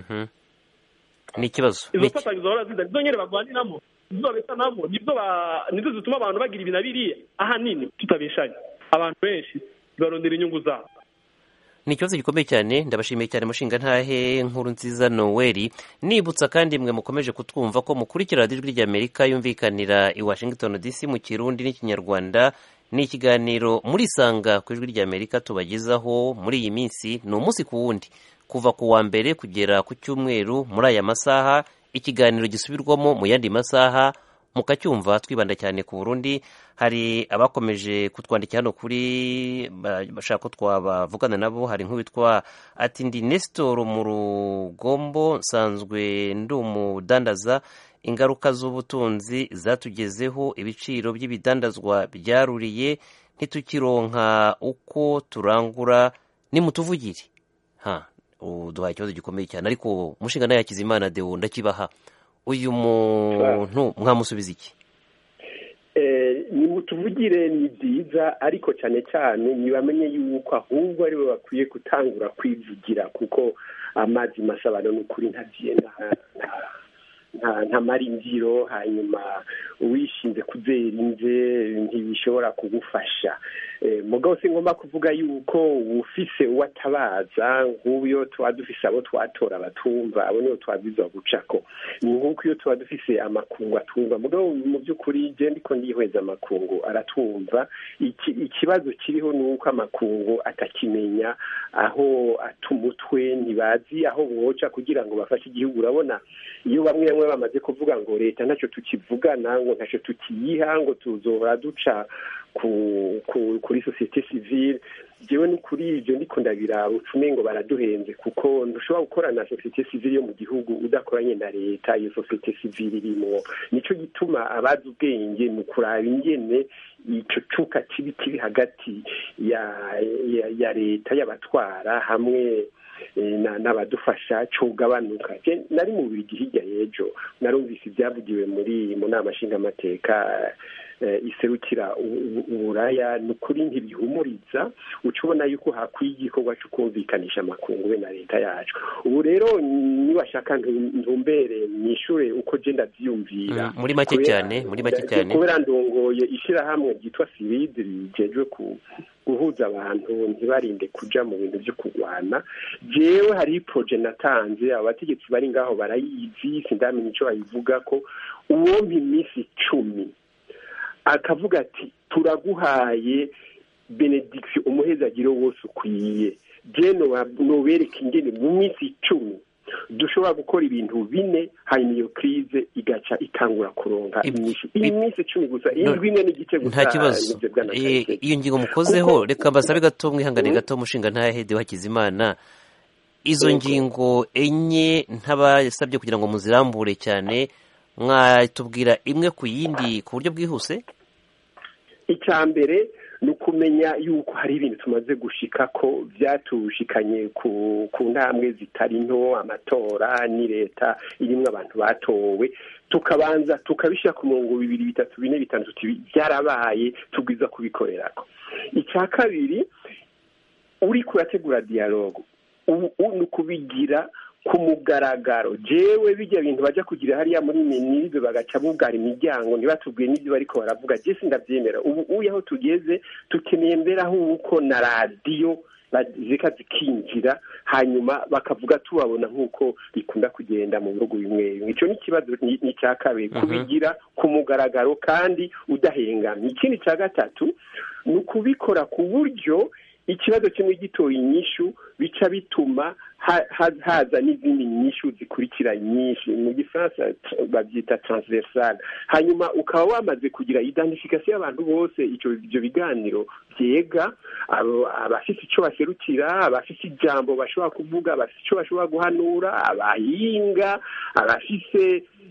S1: ni ikibazo
S2: izo mfatanyo zahora ziza nizo nyine bagwaniramo nizo babesanamo nizo zituma abantu bagira ibi na biriya ahanini tutabeshanye abantu benshi barondera inyungu zabo
S1: ni ikibazo gikomeye cyane ndabashimiye cyane mushinga ntahe nkuru nziza noweli nibutsa kandi mwe mukomeje kutwumva ko mukurikira radiyo ijwi ry'amerika yumvikanira i washington dc mu kirundi n'ikinyarwanda ni ikiganiro murisanga ku ijwi ry'amerika tubagezaho muri iyi minsi ni umunsi ku wundi kuva ku wa mbere kugera ku cyumweru muri aya masaha ikiganiro gisubirwamo mu yandi masaha mukacyumva twibanda cyane ku burundi hari abakomeje kutwandikira hano kuri bashaka ko twabavugana nabo hari nk'uwitwa ati ndi nesitoro mu rugombo nsanzwe ndi umudandaza ingaruka z'ubutunzi zatugezeho ibiciro by'ibidandazwa byaruriye ntitukironka uko turangura nimutuvugire ha uduhaye ikibazo gikomeye cyane ariko umushinga nawe yakizimana dewo ndakibaha uyu muntu mwamusubiza iki
S3: ni mutuvugire ni byiza ariko cyane cyane ntibamenye yuko ahubwo aribo bakwiye gutangura kwivugira kuko amazi masabano ni ukuri ntagenda ntamara imbyiro hanyuma wishinze kuzera inze ntibishobora kugufasha mugabo si ngomba kuvuga yuko ufise uwatabaza nk'ubu iyo tuba dufise abo twatora batumva abo nibo twabwirizwa gucako ni nk'uko iyo tuba dufise amakungu atumva mugabo mu by'ukuri je ndiko ndihweza amakungu aratumva ikibazo kiriho ni uko amakungu atakimenya aho atumutwe ntibazi aho boca kugira ngo bafashe igihugu urabona iyo bamwe bamwe bamaze kuvuga ngo leta ntacyo tukivugana ngo ntacyo tukiyiha ngo tuzohora duca kuri sosiyete sivile jewe ni kuri ibyo ndiko ndabiraba ucume ngo baraduhenze kuko ntushobora gukorana na sosiyete sivile yo mu gihugu udakoranye na leta iyo sosiyete sivile irimwo nico gituma abazi ubwenge mu kuraba ingene ico cuka kibi kiri hagati ya ya leta y'abatwara hamwe n'abadufasha cugabanuka nari mu bigi hirya y'ejo narumvise ibyavugiwe muri mu nama nshingamateka iserukira uburaya ni ukuri ntibihumuriza uca ubona yuko hakwiye igikorwa cyo kumvikanisha amakungu be na leta yacu ubu rero nibashaka ntumbere nishure uko je ndavyiyumvira
S1: muri make cyane muri make cyane
S3: kubera ndongoye ishirahamwe ryitwa siridi rijejwe ku guhuza abantu ntibarinde kuja mu bintu byo kurwana jewe hari proje natanze abo bategetsi bari ngaho barayizi sindamenya ico bayivuga ko uwompa iminsi icumi akavuga ati turaguhaye benediction umuhezagiro wose ukwiye je nobereka ingene mu minsi icumi dushobora gukora ibintu bine hanyuma iyo krize igaca itangura kuronka inyinshi iyi minsi icumi gusa indwi imwe n'igice gusa
S1: nta kibazo iyo ngingo mukozeho reka mbasabe gato mwihangane gato umushinga ntahede hakizimana izo ngingo enye ntabasabye kugira ngo muzirambure cyane mwatubwira imwe ku yindi ku buryo bwihuse
S3: icya mbere ni ukumenya yuko hari ibintu tumaze gushika ko byatushikanye ku ntambwe zitari nto amatora ni leta irimo abantu batowe tukabanza tukabishyira ku murongo bibiri bitatu bine bitandatu byarabaye tubwiza kubikorerako icya kabiri uri kurategura diyalogo ni ukubigira ku mugaragaro jewe bijya bintu bajya kugira hariya muri miniribe bagaca bugara imiryango ntibatubwiye n'ibyo bariko baravuga je sindavyemera ubu uye aho tugeze tukeneye mbere ahubwo na radiyo zika zikinjira hanyuma bakavuga tubabona nk'uko bikunda kugenda mu bihugu bimwe bimwe icyo ni ikibazo ni icya kabiri kubigira ku mugaragaro kandi udahengamye ikindi cya gatatu ni ukubikora ku buryo ikibazo kimwe gitoye inyishu bica bituma haza n'izindi nyishu zikurikira nyinshi mu gifaransa babyita transversal hanyuma ukaba wamaze kugira identification y'abantu bose ibyo biganiro byega abafite icyo baserukira abafite ijambo bashobora kuvuga abafite icyo bashobora guhanura abahinga abafite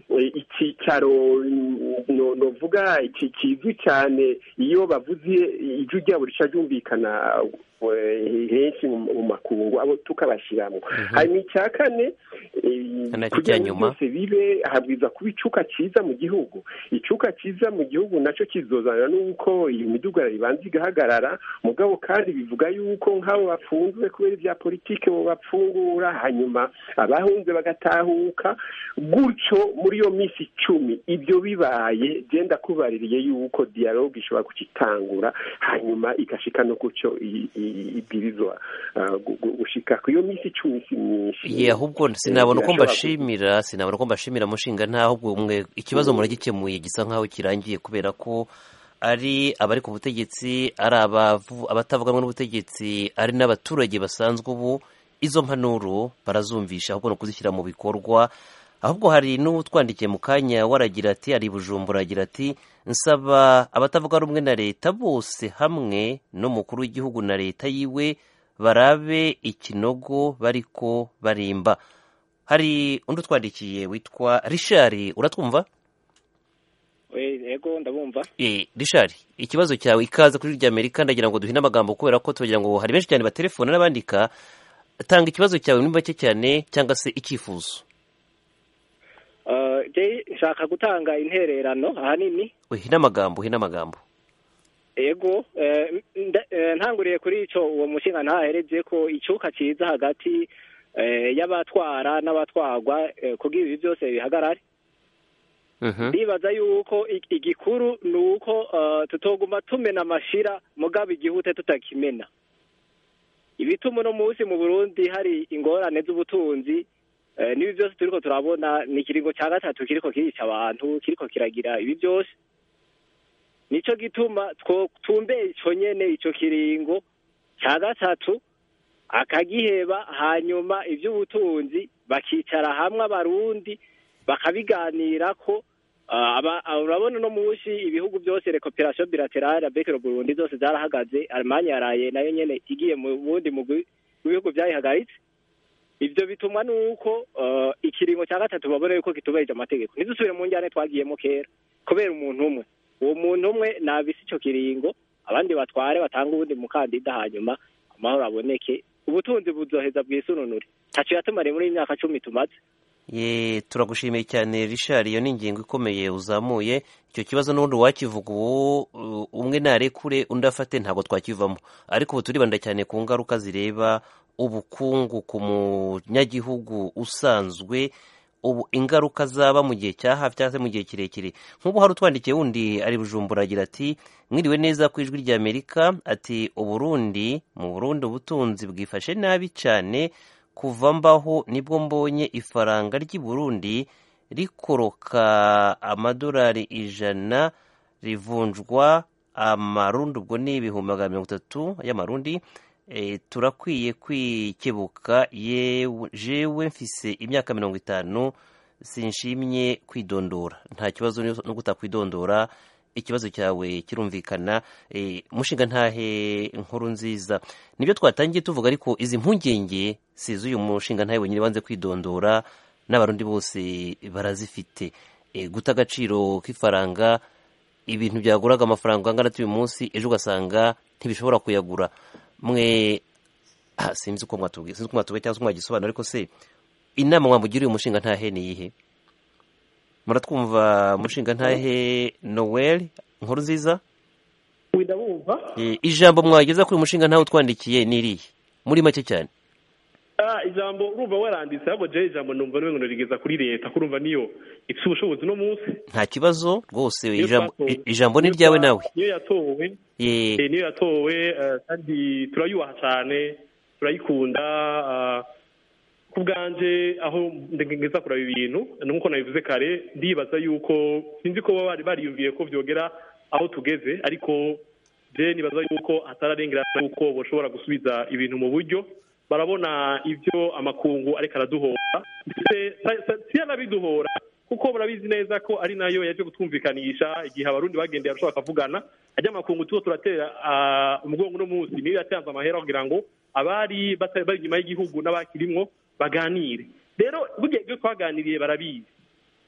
S3: icyicaro novuga iki kizwi cyane iyo bavuze ijwi ryabo rica ryumvikana henshi mu makungu abo tukabashyiramo hanyuma icya kane kugira ngo byose bibe habwiza kuba icuka cyiza mu gihugu icuka cyiza mu gihugu nacyo kizozana n'uko iyi midugararo ibanza igahagarara mugabo kandi bivuga yuko nk'abo bafunzwe kubera ibya politiki bo bapfungura hanyuma abahunze bagatahuka gutyo muri iyo minsi icumi ibyo bibaye genda kubaririye yuko dialogue ishobora kukitangura hanyuma igashika no gutyo ibwirizwa gushika ku iyo minsi icumi si myinshi
S1: ye ahubwo sinabona uko mbashimira sinabona uko mbashimira mushinga nta ahubwo mwe ikibazo muragikemuye gisa nkaho kirangiye kubera ko ari abari ku butegetsi ari abatavuganwa n'ubutegetsi ari n'abaturage basanzwe ubu izo mpanuro barazumvisha ahubwo ni ukuzishyira mu bikorwa ahubwo hari n'utwandikiye mu kanya waragira ati ari bujumbura agira ati nsaba abatavuga rumwe na leta bose hamwe n'umukuru w'igihugu na leta yiwe barabe ikinogo bariko barimba hari undi utwandikiye witwa rishari uratwumva
S6: yego ndabumva
S1: rishari ikibazo cyawe ikaze kuri rya amerika ndagira ngo duhine amagambo kubera ko tugira ngo hari benshi cyane batelefona n'abandika tanga ikibazo cyawe muri make cyane cyangwa se icyifuzo
S6: nshaka gutanga intererano ahanini
S1: uhine amagambo uhine amagambo
S6: yego ntanguriye kuri icyo uwo mushinga ntahereje ko icyuka cyiza hagati y'abatwara n'abatwarwa kugira ibi byose bihagarare ndibaza yuko igikuru ni uko tutoguma tumena amashira mugaba igihute tutakimena ibituma uno munsi mu burundi hari ingorane z'ubutunzi n'ibi byose turiko turabona ni ikiringo cya gatatu kiriko kirica abantu kiriko kiragira ibi byose nicyo gituma tumbeye icyo nyene icyo kiringo cya gatatu akagiheba hanyuma iby'ubutunzi bakicara hamwe abarundi bakabiganira ko urabona uno munsi ibihugu byose rekoperasiyo bilaterale bekero burundi zose zarahagaze alemanya yaraye nayo nyene igiye mu bundi mu bihugu byayihagaritse ibyo bitumwa nuko ikiringo cya gatatu babona yuko kitubahirije amategeko ntidusubire mu njyane twagiyemo kera kubera umuntu umwe uwo muntu umwe nabise icyo kiringo abandi batware batanga ubundi mukandida hanyuma amahoro aboneke ubutunzi buzoheza bwisununure ntacyo yatumariye muri iyi myaka cumi tumaze
S1: ye turagushimiye cyane rishari iyo ni ingingo ikomeye uzamuye icyo kibazo n'ubundi wakivuga ubu umwe narekure undi afate ntabwo twakivamo ariko ubu turibanda cyane ku ngaruka zireba ubukungu ku munyagihugu usanzwe ubu ingaruka zaba mu gihe cya hafi cyangwa se mu gihe kirekire nk'ubu hari utwandikiye wundi ari bujumbura agira ati mwiriwe neza ku ijwi rya amerika ati uburundi mu burundi ubutunzi bwifashe nabi cyane kuva mbaho nibwo mbonye ifaranga ry'i burundi rikoroka amadolari ijana rivunjwa amarundi ubwo ni ibihumbi magana mirongo itatu y'amarundi turakwiye kwikebuka jewe mfise imyaka mirongo itanu sinshimye kwidondora nta kibazo no kutakwidondora ikibazo cyawe kirumvikana mushinga ntahe inkuru nziza nibyo twatangiye tuvuga ariko izi mpungenge si iz'uyu mushinga ntahe wenyine wanze kwidondora n'abarundi bose barazifite guta agaciro k'ifaranga ibintu byaguraga amafaranga angana uyu munsi ejo ugasanga ntibishobora kuyagura mwe sinzi uko mwatubwiye sinzi uko mwatubwiye cyangwa se mwagisobanura ariko se inama mwamugiriye umushinga ntahe ni iyihe muratwumva umushinga ntahe noel nkuru nziza
S2: ndabumva
S1: ijambo mwageza kuri uyu mushinga ntawe utwandikiye ni irihe muri make cyane
S2: ijambo urumva waranditse ahubwo jewe ijambo numva niwe ngo rigeza kuri leta kurumva niyo ifite ubushobozi uno munsi
S1: nta kibazo rwose ijambo ni ryawe nawe
S2: niyo yatowe niyo yatowe kandi turayubaha cyane turayikunda ku bwanje aho ngeza kuraba ibintu nk'uko nabivuze kare ndibaza yuko sinzi ko bari bariyumviye ko byogera aho tugeze ariko je nibaza yuko hatararengerana yuko bashobora gusubiza ibintu mu buryo barabona ibyo amakungu ariko araduhora si yanabiduhora kuko barabizi neza ko ari nayo yaje kutwumvikanisha igihe abarundi bagendeye arashobora akavugana ajya amakungu tuba turatera umugongo uno munsi niyo yatanze amahera kugira ngo abari bari inyuma y'igihugu n'abakirimwo baganire rero burya ibyo twaganiriye barabizi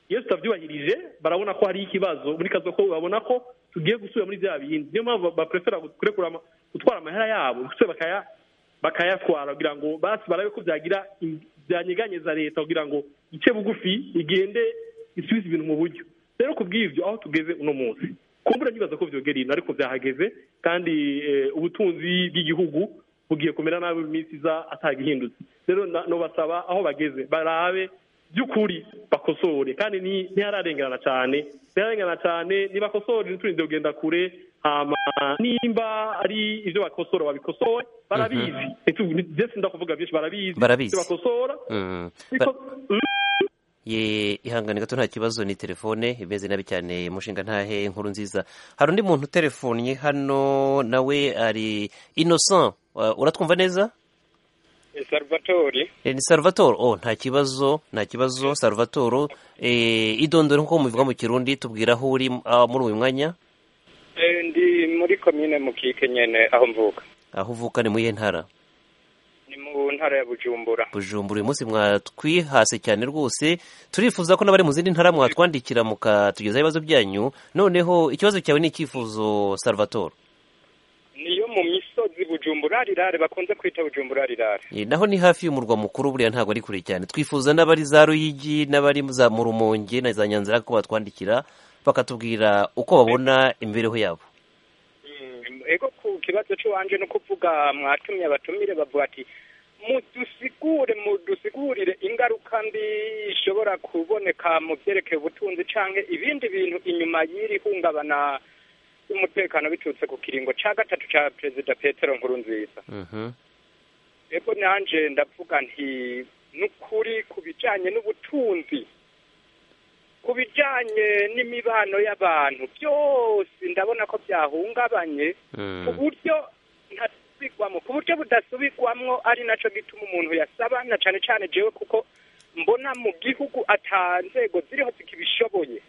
S2: iyo tutabyubahirije barabona ko hari ikibazo muri kazo ko babona ko tugiye gusubira muri bya bindi niyo mpamvu baprefera kurekura ama- gutwara amahera yabo gusubira bakaya bakayatwara kugira ngo basi barabe ko byagira im- byanyeganyeza leta kugira ngo ice bugufi igende isubize ibintu mu buryo rero ku bw'ibyo aho tugeze uno munsi kumbura nyibaza ko vyogera ino ariko vyahageze kandi eh, ubutunzi bw'igihugu bugiye kumera nabi mu minsi iza atagihindutse rero na- nobasaba aho bageze barabe by'ukuri bakosore kandi ni- ntihararengerana cyane ntihararengerana cyane nibakosore ntiturinde kugenda kure hama nimba ari ibyo bakosora babikosore barabizi ndetse ndakuvuga byinshi barabizi
S1: Barabizi.
S2: ibyo bakosora
S1: Mm.
S2: Biko-
S1: Ba- ye ihangane gato nta kibazo ni telefone imeze nabi cyane mushinga ntahe inkuru nziza hari undi muntu utelefonnye hano nawe ari innocent Uh, uratwumva neza
S7: salvatori
S1: Eh, ni salvatore oh nta kibazo nta kibazo salvatore eh, idondore nk'uko mubivuga mu kirundi tubwira aho uri ah, muri uyu mwanya
S7: Eh, ndi muri komine mukike nyene aho mvuka
S1: aho uvuka ni mu iyihe ntara
S7: ni mu ntara ya bujumbura
S1: bujumbura uyu munsi mwatwihase cyane rwose turifuza ko n'abari mu zindi ntara mwatwandikira mukatugezaho ibibazo byanyu noneho ikibazo cyawe ni icyifuzo salvatore
S7: niyo mu misozi bujumbura rirare bakunze kwita bujumbura rirare
S1: Eh, naho ni hafi y'umurwa mukuru buriya ntabwo ari kure cyane twifuza n'abari za ruyigi n'abari za mu rumonge na za nyanzira ko batwandikira bakatubwira uko babona imibereho yabo
S7: Mm, ego ku kibazo cy'iwanje no kuvuga mwatumye abatumire bavuga ati mudusigure mudusigurire ingaruka mbi ishobora kuboneka mu byerekeye ubutunzi canke ibindi bintu inyuma y'iri hungabana y'umutekano biturutse ku kiringo ca gatatu ca perezida petero nkurunziza
S1: Mhm.
S7: ego nanje ndavuga nti n'ukuri ku bijanye n'ubutunzi ku bijanye n'imibano y'abantu byose ndabona ko byahungabanye ku
S1: Mm.
S7: buryo ntasubirwamo ku buryo budasubirwamwo ari naco gituma umuntu yasaba na cane cane jewe kuko mbona mu gihugu ata nzego ziriho zikibishoboye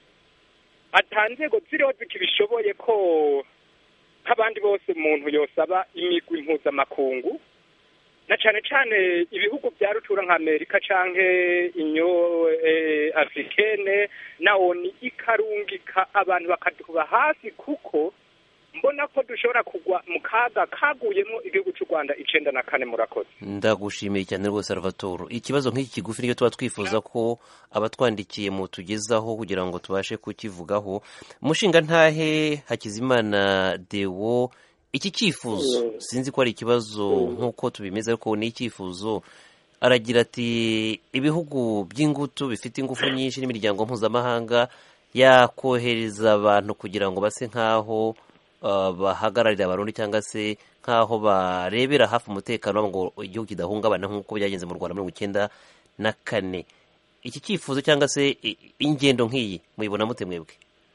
S7: ata nzego ziriho zikibishoboye ko nk'abandi bose umuntu yosaba imigwi mpuzamakungu na cane cane ibihugu bya rutura nka amerika canke inyo eh, africaine na oni ikarungika abantu bakaduba hafi kuko mbona ko dushobora kugwa mu kaga kaguyemo igihugu cy'u rwanda icenda na kane murakoze
S1: ndagushimiye cyane rwose salvatore ikibazo nk'iki kigufi nicyo tuba twifuza ko abatwandikiye mutugezaho kugira ngo tubashe kukivugaho umushinga ntahe hakizimana dewo iki cyifuzo sinzi ko ari ikibazo nk'uko tubimeze ariko ni icyifuzo aragira ati ibihugu by'ingutu bifite ingufu nyinshi n'imiryango mpuzamahanga yakohereza abantu kugira ngo base nk'aho uh, bahagararira abarundi cyangwa se nk'aho barebera hafi umutekano ngo igihugu kidahungabana nk'uko byagenze mu rwanda mirongo icyenda na kane iki cyifuzo cyangwa se i- ingendo nk'iyi muyibona mute mwebwe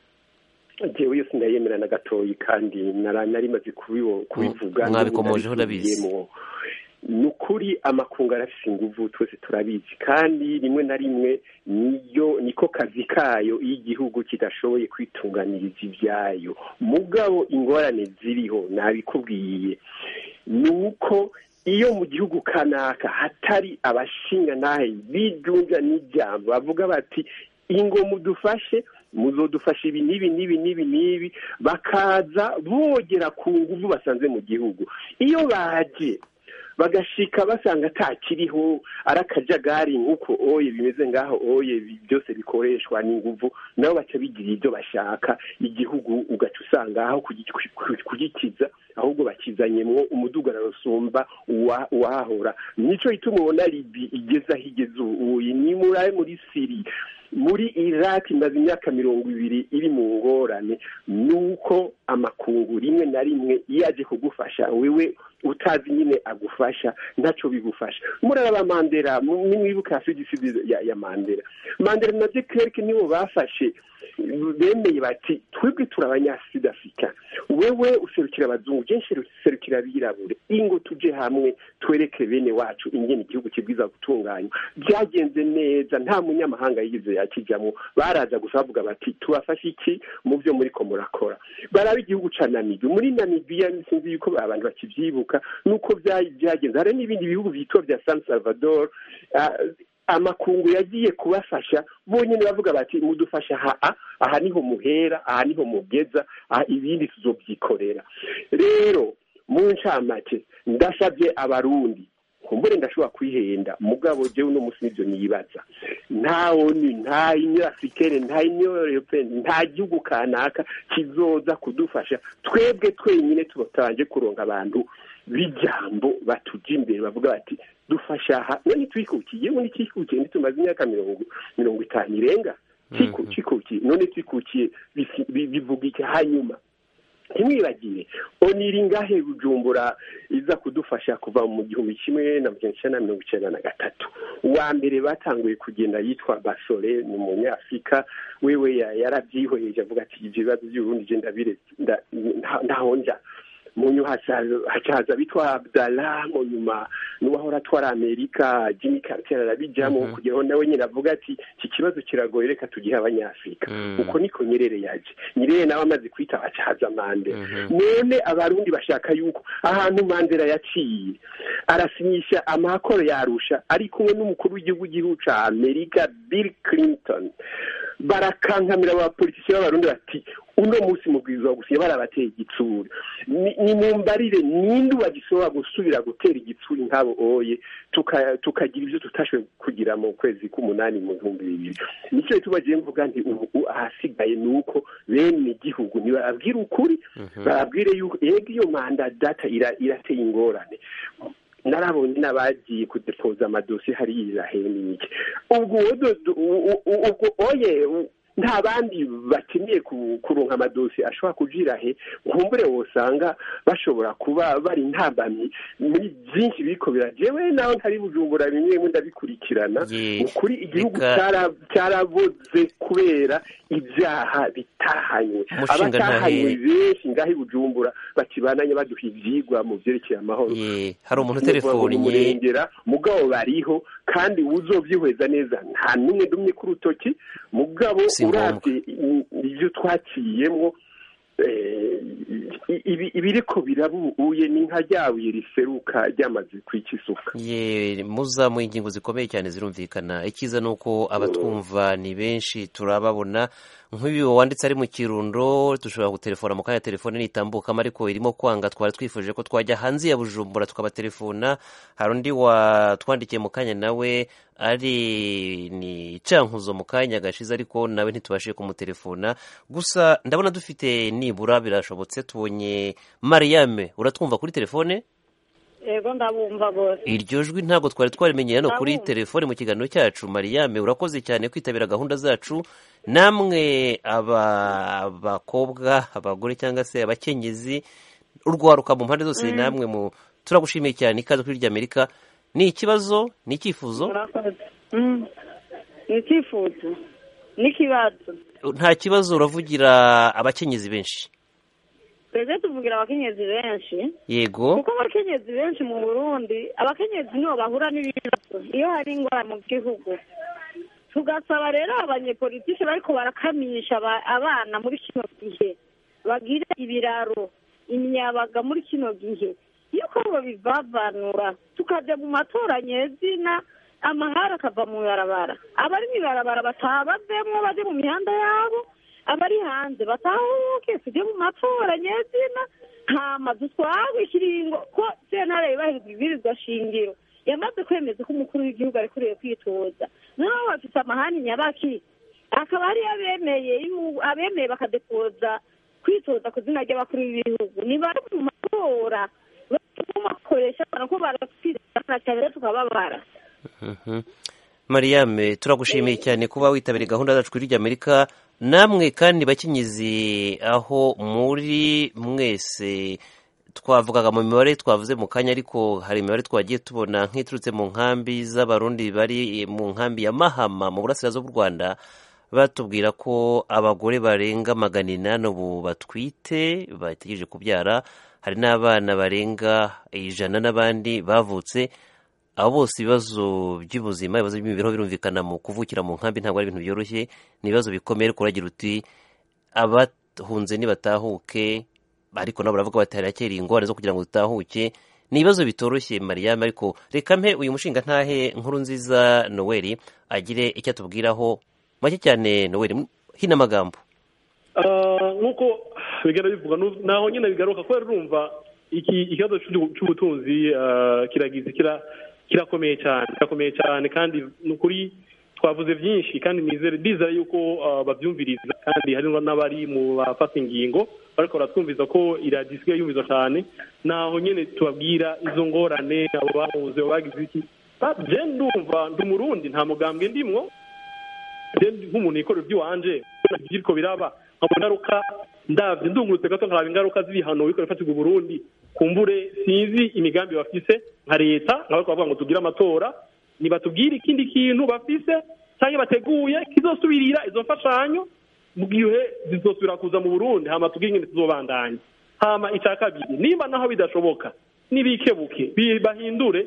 S3: jewe yose ndayemera na gatoyi kandi nara- nari maze kubibo- kubivuga
S1: mwabikomojeho ndabizi.
S3: ndabisubiyemo. ni ukuri amakungu arafise inguvu twese turabizi kandi rimwe na rimwe niyo niko kazi kayo iyo igihugu kidashoboye kwitunganiriza ibyayo mugabo ingorane ziriho nabikubwiye ni uko iyo mu gihugu kanaka hatari abashinga nahe bijunja n'ijambo bavuga bati ingo mudufashe muzodufasha ibi n'ibi n'ibi n'ibi n'ibi bakaza bogera ku nguvu basanze mu gihugu iyo baje bagashika basanga atakiriho ari akajagari nk'uko oye bimeze ngaho oye bi- byose bikoreshwa n'inguvu nabo baca bigira ibyo bashaka igihugu ugaca usanga aho kugi- ku- kugikiza ahubwo bakizanyemwo umudugararo usumba uwa- uwahahora nico gituma ubona libi igeze aho igeze ubu ni murabe muri siri muri iraq imaze imyaka mirongo ibiri iri mu ngorane nuko amakungu rimwe na rimwe iyo aje kugufasha wewe utazi nyine agufasha ntacyo bigufasha muraraba mandela mu- nimwibuka sugisidi ya, ya mandela mandela na de klerk nibo bafashe bemeye bati twebwe turi abanyasudafurika wewe userukira abazungu je nserukira abirabure ingo tuje hamwe twereke bene wacu ingene igihugu kibwiza gutunganywa byagenze neza nta munyamahanga yigize yakijamwo baraza gusa bavuga bati tubafashe iki mu byo muriko murakora baraba igihugu ca namibiya muri namibiya sinzi yuko abantu bakivyibuka nuko bya- byagenze hari n'ibindi bihugu vyitwa vya san salvador ah, amakungu yagiye kubafasha bonyine bavuga bati mudufasha aha aha niho muhera aha niho mugeza aha ibindi tuzobyikorera rero mu ncamake ndasabye abarundi kumbure ndashobora kwihenda mugabo jewe uno munsi nivyo nibaza nta oni nta union africaine nta union européenne nta gihugu kanaka kizoza kudufasha twebwe twenyine tutabanje kuronka abantu b'ijambo batuja imbere bavuga bati dufasha aha none twikukiye ubundi twikukiye ntitumaze imyaka mirongo mirongo itanu irenga twikukiye none twikukiye bivuga iki hanyuma ntimwibagire oniri ngahe bujumbura iza kudufasha kuva mu gihumbi kimwe na magana icyenda na mirongo icyenda na gatatu uwa mbere batanguye kugenda yitwa basore ni umunyafurika wewe yarabyihweje avuga ati ibyo bibazo by'uburundi genda ndahonja mu nyuma hacaza bitwa abdala mu nyuma n'uwahora atwara amerika jimmy carter arabijamo kugira ngo nawe nyine avuga ati iki kibazo kiragoye reka tugihe abanyafurika uko niko nyerere yaje nyerere nawe amaze kwita hacaza mandela none abarundi bashaka yuko ahantu mandela yaciye arasinyisha amakoro yarusha ari kumwe n'umukuru w'igihugu gihugu ca amerika bill clinton barakankamira abapolitisiye b'abarundi bati uno munsi mubwirizwa gusinya barabateye igitsuri ni mu mbarire ninde bagishobora gusubira gutera igitsuri nk'abo oye tukagira ibyo tutashoboye kugira mu kwezi k'umunani mu bihumbi bibiri nicyo tubagiye mvuga nti ubu ahasigaye ni uko bene igihugu ntibababwire ukuri bababwire yuko yego iyo manda data irateye ingorane narabonye n'abagiye kudepoza amadosiye hariya irahera n'iki ubwo ubwo oye nta bandi bakeneye kuronka amadosiye ashobora kujira he nkumbure wosanga bashobora kuba bari ntambamyi muri byinshi biriko birajewe naho ntari bujumbura bimwe bimwe ndabikurikirana ukuri igihugu cyaraboze kubera ibyaha bitahanywe abatahanywe benshi ngaho i bujumbura bakibananye baduha ivyigwa mu vyerekeye amahoro
S1: hari umuntu telefoni
S3: murengera mugabo bariho kandi uzovyihweza neza nta n'umwe dumye ku rutoki mugabo urabye ibyo twaciyemo ibiriko birabuye ni nka ryabuye riseruka ryamaze kwica isuka
S1: ye muzamuye ingingo zikomeye cyane zirumvikana icyiza ni uko abatwumva ni benshi turababona nk'uyu wanditse ari mu kirundo dushobora gutelefona mu kanya telefone nitambukamo ariko irimo kwanga twari twifuje ko twajya hanze ya bujumbura tukabatelefona hari undi watwandikiye mu kanya nawe ari ni cankuzo mu kanya gashize ariko nawe ntitubashije kumutelefona gusa ndabona dufite nibura birashobotse tubonye mariyame uratwumva kuri telefone
S8: yego ndabumva rwose
S1: iryo jwi ntabwo twari twarimenyeye hano kuri telefone mu kiganiro cyacu mariyame urakoze cyane kwitabira gahunda zacu namwe abakobwa abagore cyangwa se abakenyezi urwaruka mu mpande zose namwe mu turagushimiye cyane ikaze kuri ry'amerika ni ikibazo ni icyifuzo
S8: ni icyifuzo n'ikibazo
S1: nta kibazo uravugira abakenyezi benshi
S8: twebwe tuvugira abakenyezi benshi
S1: yego
S8: kuko abakenyezi benshi mu burundi abakenyezi nibo bahura n'ibibazo iyo hari ingwara mu gihugu tugasaba rero abanyepolitiki bariko barakamisha abana muri kino gihe bagira ibiraro imyabaga muri kino gihe yuko bivavanura tukajya mu matora nyezina amahara akava mu ibarabara abari mu ibarabara bataha bavemwo baje mu mihanda yabo abari hanze batahuke tujye mu matora nyezina hama dutwagwe ikiringo ko sentare yubahiriza ibwirizwa shingiro yamaze kwemeza ko umukuru w'igihugu ari kuriwe kwitoza noneho bafite amahani nyabaki akaba ariyo abemeye abemeye bakadepoza kwitoza ku izina ry'abakuru b'ibihugu ni bari mu matora bakoresha ko baratwizana cyane rero tukababara
S1: mariyame turagushimiye cyane kuba witabiriye gahunda zacu kuri ry'amerika namwe kandi bakenyezi aho muri mwese twavugaga mu mibare twavuze mu kanya ariko hari imibare twagiye tubona nk'iturutse mu nkambi z'abarundi bari mu nkambi ya mahama mu burasirazuba bw'u rwanda batubwira ko abagore barenga magana inani ubu batwite bategereje kubyara hari n'abana barenga ijana n'abandi bavutse abo bose ibibazo by'ubuzima ibibazo by'imibereho birumvikana mu kuvukira mu nkambi ntabwo ari ibintu byoroshye ni ibibazo bikomeye ariko uragira uti abahunze nibatahuke ariko nabo baravuga bati harakera ingorane zo kugira ngo dutahuke ni ibibazo bitoroshye mariyame ariko reka mpe uyu mushinga ntahe nkuru nziza noweli agire icyo atubwiraho make cyane noweli hino amagambo
S2: nk'uko bigana bivuga naho nyine bigaruka kubera urumva iki ikibazo cy'ubutunzi kiragize kirakomeye cyane kirakomeye cyane kandi ni ukuri twavuze byinshi kandi nizere ndizera yuko babyumviriza kandi harimo n'abari mu bafata ingingo ariko baratwumviza ko iradiyo isigaye yumviza cyane naho nyine tubabwira izo ngorane abo bahuze bagize iki ndumva ndi umurundi nta mugambwe ndimwo nk'umuntu yikorera iby'iwanje biriko biraba nkabona ingaruka ndabyo ndungurutse gato nkaraba ingaruka z'ibihano biko bifatirwa Burundi kumbure sinzi imigambi bafise nka leta nk'abako bavuga ngo tugire amatora nibatubwire ikindi kintu bafise cyangwa bateguye kizosubirira izo mfashanyo mu gihe zizosubira kuza mu Burundi hama tubwire ingene tuzobandanya hama icya kabiri nimba naho bidashoboka nibikebuke bahindure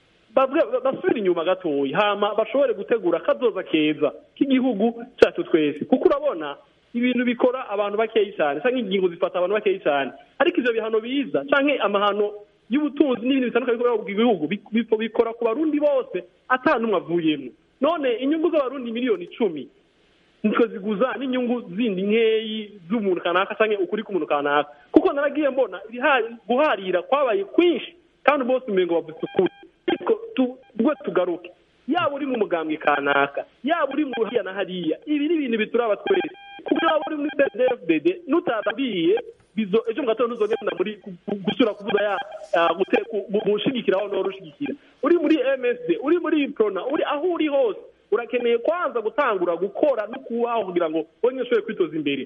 S2: basubire inyuma gatoya hama bashobore gutegura akazoza keza k'igihugu cyacu twese kuko urabona ibintu bikora abantu bakeya cyane cyangwa ingingo zifata abantu bakeya cyane ariko ibyo bihano biza cyangwa amahano y'ubutunzi n'ibintu bitandukanye bikorera mu gihugu bikora ku barundi bose ata n'umwe avuyemo none inyungu z'abarundi miliyoni icumi nitwe ziguza n'inyungu zindi nkeyi z'umuntu kanaka cyangwa ukuri k'umuntu kanaka kuko naragiye mbona guharira kwabaye kwinshi kandi bose umengo bavuze ukuri ariko tugwe tugaruke yaba uri mu mugambwe kanaka yaba uri mu hariya na hariya ibi ni ibintu bituraba twese kuko waba uri muri cdfdd nutababwiye bizo ejo mu gatondo ntuzogenda muri gusura kuvuza ya gushigikira aho nora ushigikira uri muri msd uri muri prona uri aho uri hose urakeneye kwanza gutangura gukora no kubaho kugira ngo wonyine ushobore kwitoza imbere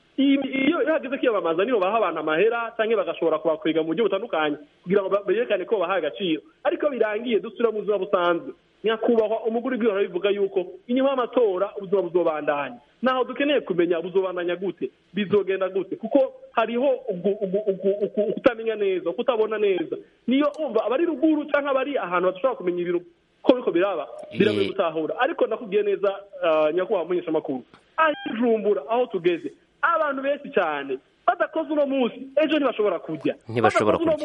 S2: iyo hageze kwiyamamaza nibo baha abantu amahera cyangwa bagashobora kubakwega mu buryo butandukanye kugira ngo berekane ko bahaye agaciro ariko birangiye dusubira mu buzima busanzwe nyakubahwa umugore w'igihugu bivuga yuko inyuma y'amatora ubuzima buzobandanya naho dukeneye kumenya buzobandanya gute bizogenda gute kuko hariho kutamenya neza kutabona neza niyo umva abari ruguru cyangwa abari ahantu badashobora kumenya ibintu ko biriko biraba biragoye gutahura ariko ndakubwiye neza nyakubahwa mumenyesha amakuru aho ijumbura aho tugeze abantu benshi cyane badakoze uno munsi ejo ntibashobora kujya
S1: ntibashobora kujya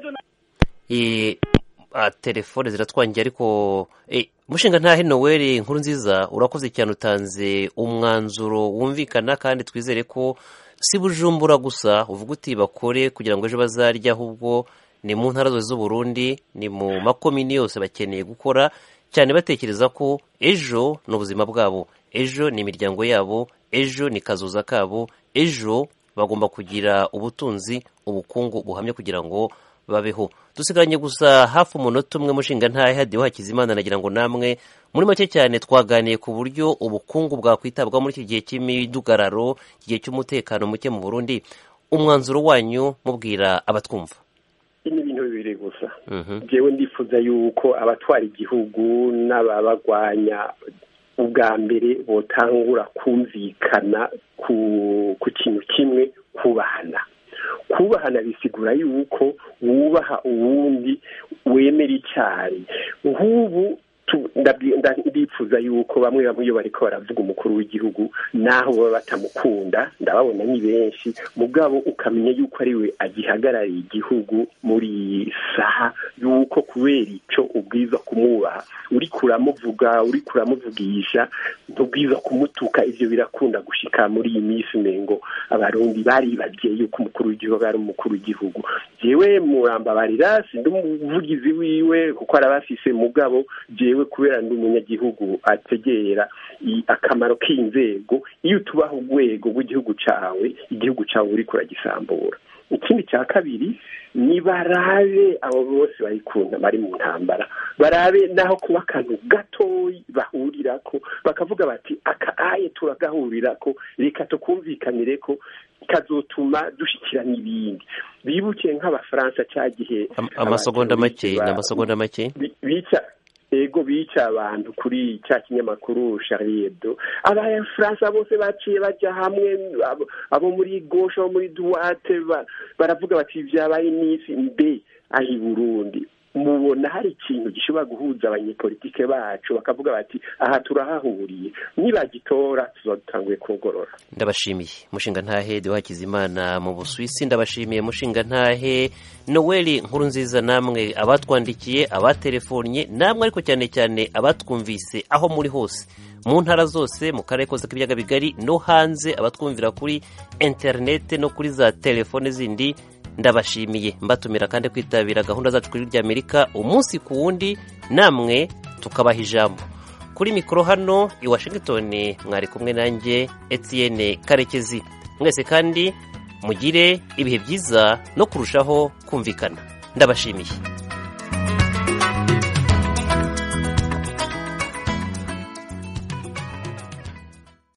S1: telefone ziratwangiye ariko mushinga ntahe noweli inkuru nziza urakoze cyane utanze umwanzuro wumvikana kandi twizere ko si bujumbura gusa uvuga uti bakore kugira ngo ejo bazarye ahubwo ni mu ntara zose z'uburundi ni mu makomini yose bakeneye gukora cyane batekereza ko ejo ni ubuzima bwabo ejo ni imiryango yabo ejo ni kazoza kabo ejo bagomba kugira ubutunzi ubukungu buhamye kugira ngo babeho dusigaranye gusa hafi umunota umwe mushinga ntahe hadiho hakizimana nagira ngo namwe muri make cyane twaganiye ku buryo ubukungu bwakwitabwaho muri iki gihe cy'imidugararo igihe cy'umutekano muke mu burundi umwanzuro wanyu mubwira abatwumva
S3: ni ibintu bibiri gusa ngewe ndifuza yuko abatwara igihugu n'ababagwanya ubwa mbere botangura kumvikana ku kintu kimwe kubahana kubahana bisigura yuko wubaha uwundi wemera icyayi nk'ubu ndifuza yuko bamwe bamwe iyo bariko baravuga umukuru w'igihugu naho baba batamukunda ndababona ni benshi mugabo ukamenya yuko ari we agihagarariye igihugu muri iyi saha yuko kubera icyo ubwiza kumwubaha uri kuramuvuga uri kuramuvugisha ntubwiza kumutuka ibyo birakunda gushika muri iyi minsi umengo abarundi baribagiye yuko umukuru w'igihugu ari umukuru w'igihugu jewe murambabarira sindi umuvugizi wiwe kuko arabafise mugabo jewe kubera ndi umunyagihugu ategera akamaro k'inzego iyo utubaha urwego rw'igihugu cawe igihugu cawe uri kuragisambura ikindi cya kabiri ni barabe abo bose bayikunda bari mu ntambara barabe naho kuba akantu gatoyi bahurirako bakavuga bati aka aye turagahurirako reka tukumvikanire ko kazotuma dushyikira n'ibindi bibuke nk'abafaransa cya gihe
S1: amasegonda make ni amasegonda make
S3: bica ego bica abantu kuri cya kinyamakuru Charlie Hebdo abafaransa bose baciye bajya hamwe abo muri goshe abo muri duwate baravuga bati byabaye iminsi mbe aho i burundi mubona hari ikintu gishobora guhuza abanyepolitike bacu bakavuga bati aha turahahuriye nibagitora tuzadutanguye kugorora
S1: ndabashimiye mushinga ntahe de Hakizimana mu busuwisi ndabashimiye mushinga ntahe noweli nkuru nziza namwe abatwandikiye abatelefonye namwe ariko cyane cyane abatwumvise aho muri hose mu ntara zose mu karere kose k'ibiyaga bigari no hanze abatwumvira kuri interinete no kuri za telefone zindi ndabashimiye mbatumira kandi kwitabira gahunda zacu kuri ry'amerika umunsi ku wundi namwe tukabaha ijambo kuri mikoro hano i washington mwari kumwe nanjye etienne karekezi mwese kandi mugire ibihe byiza no kurushaho kumvikana ndabashimiye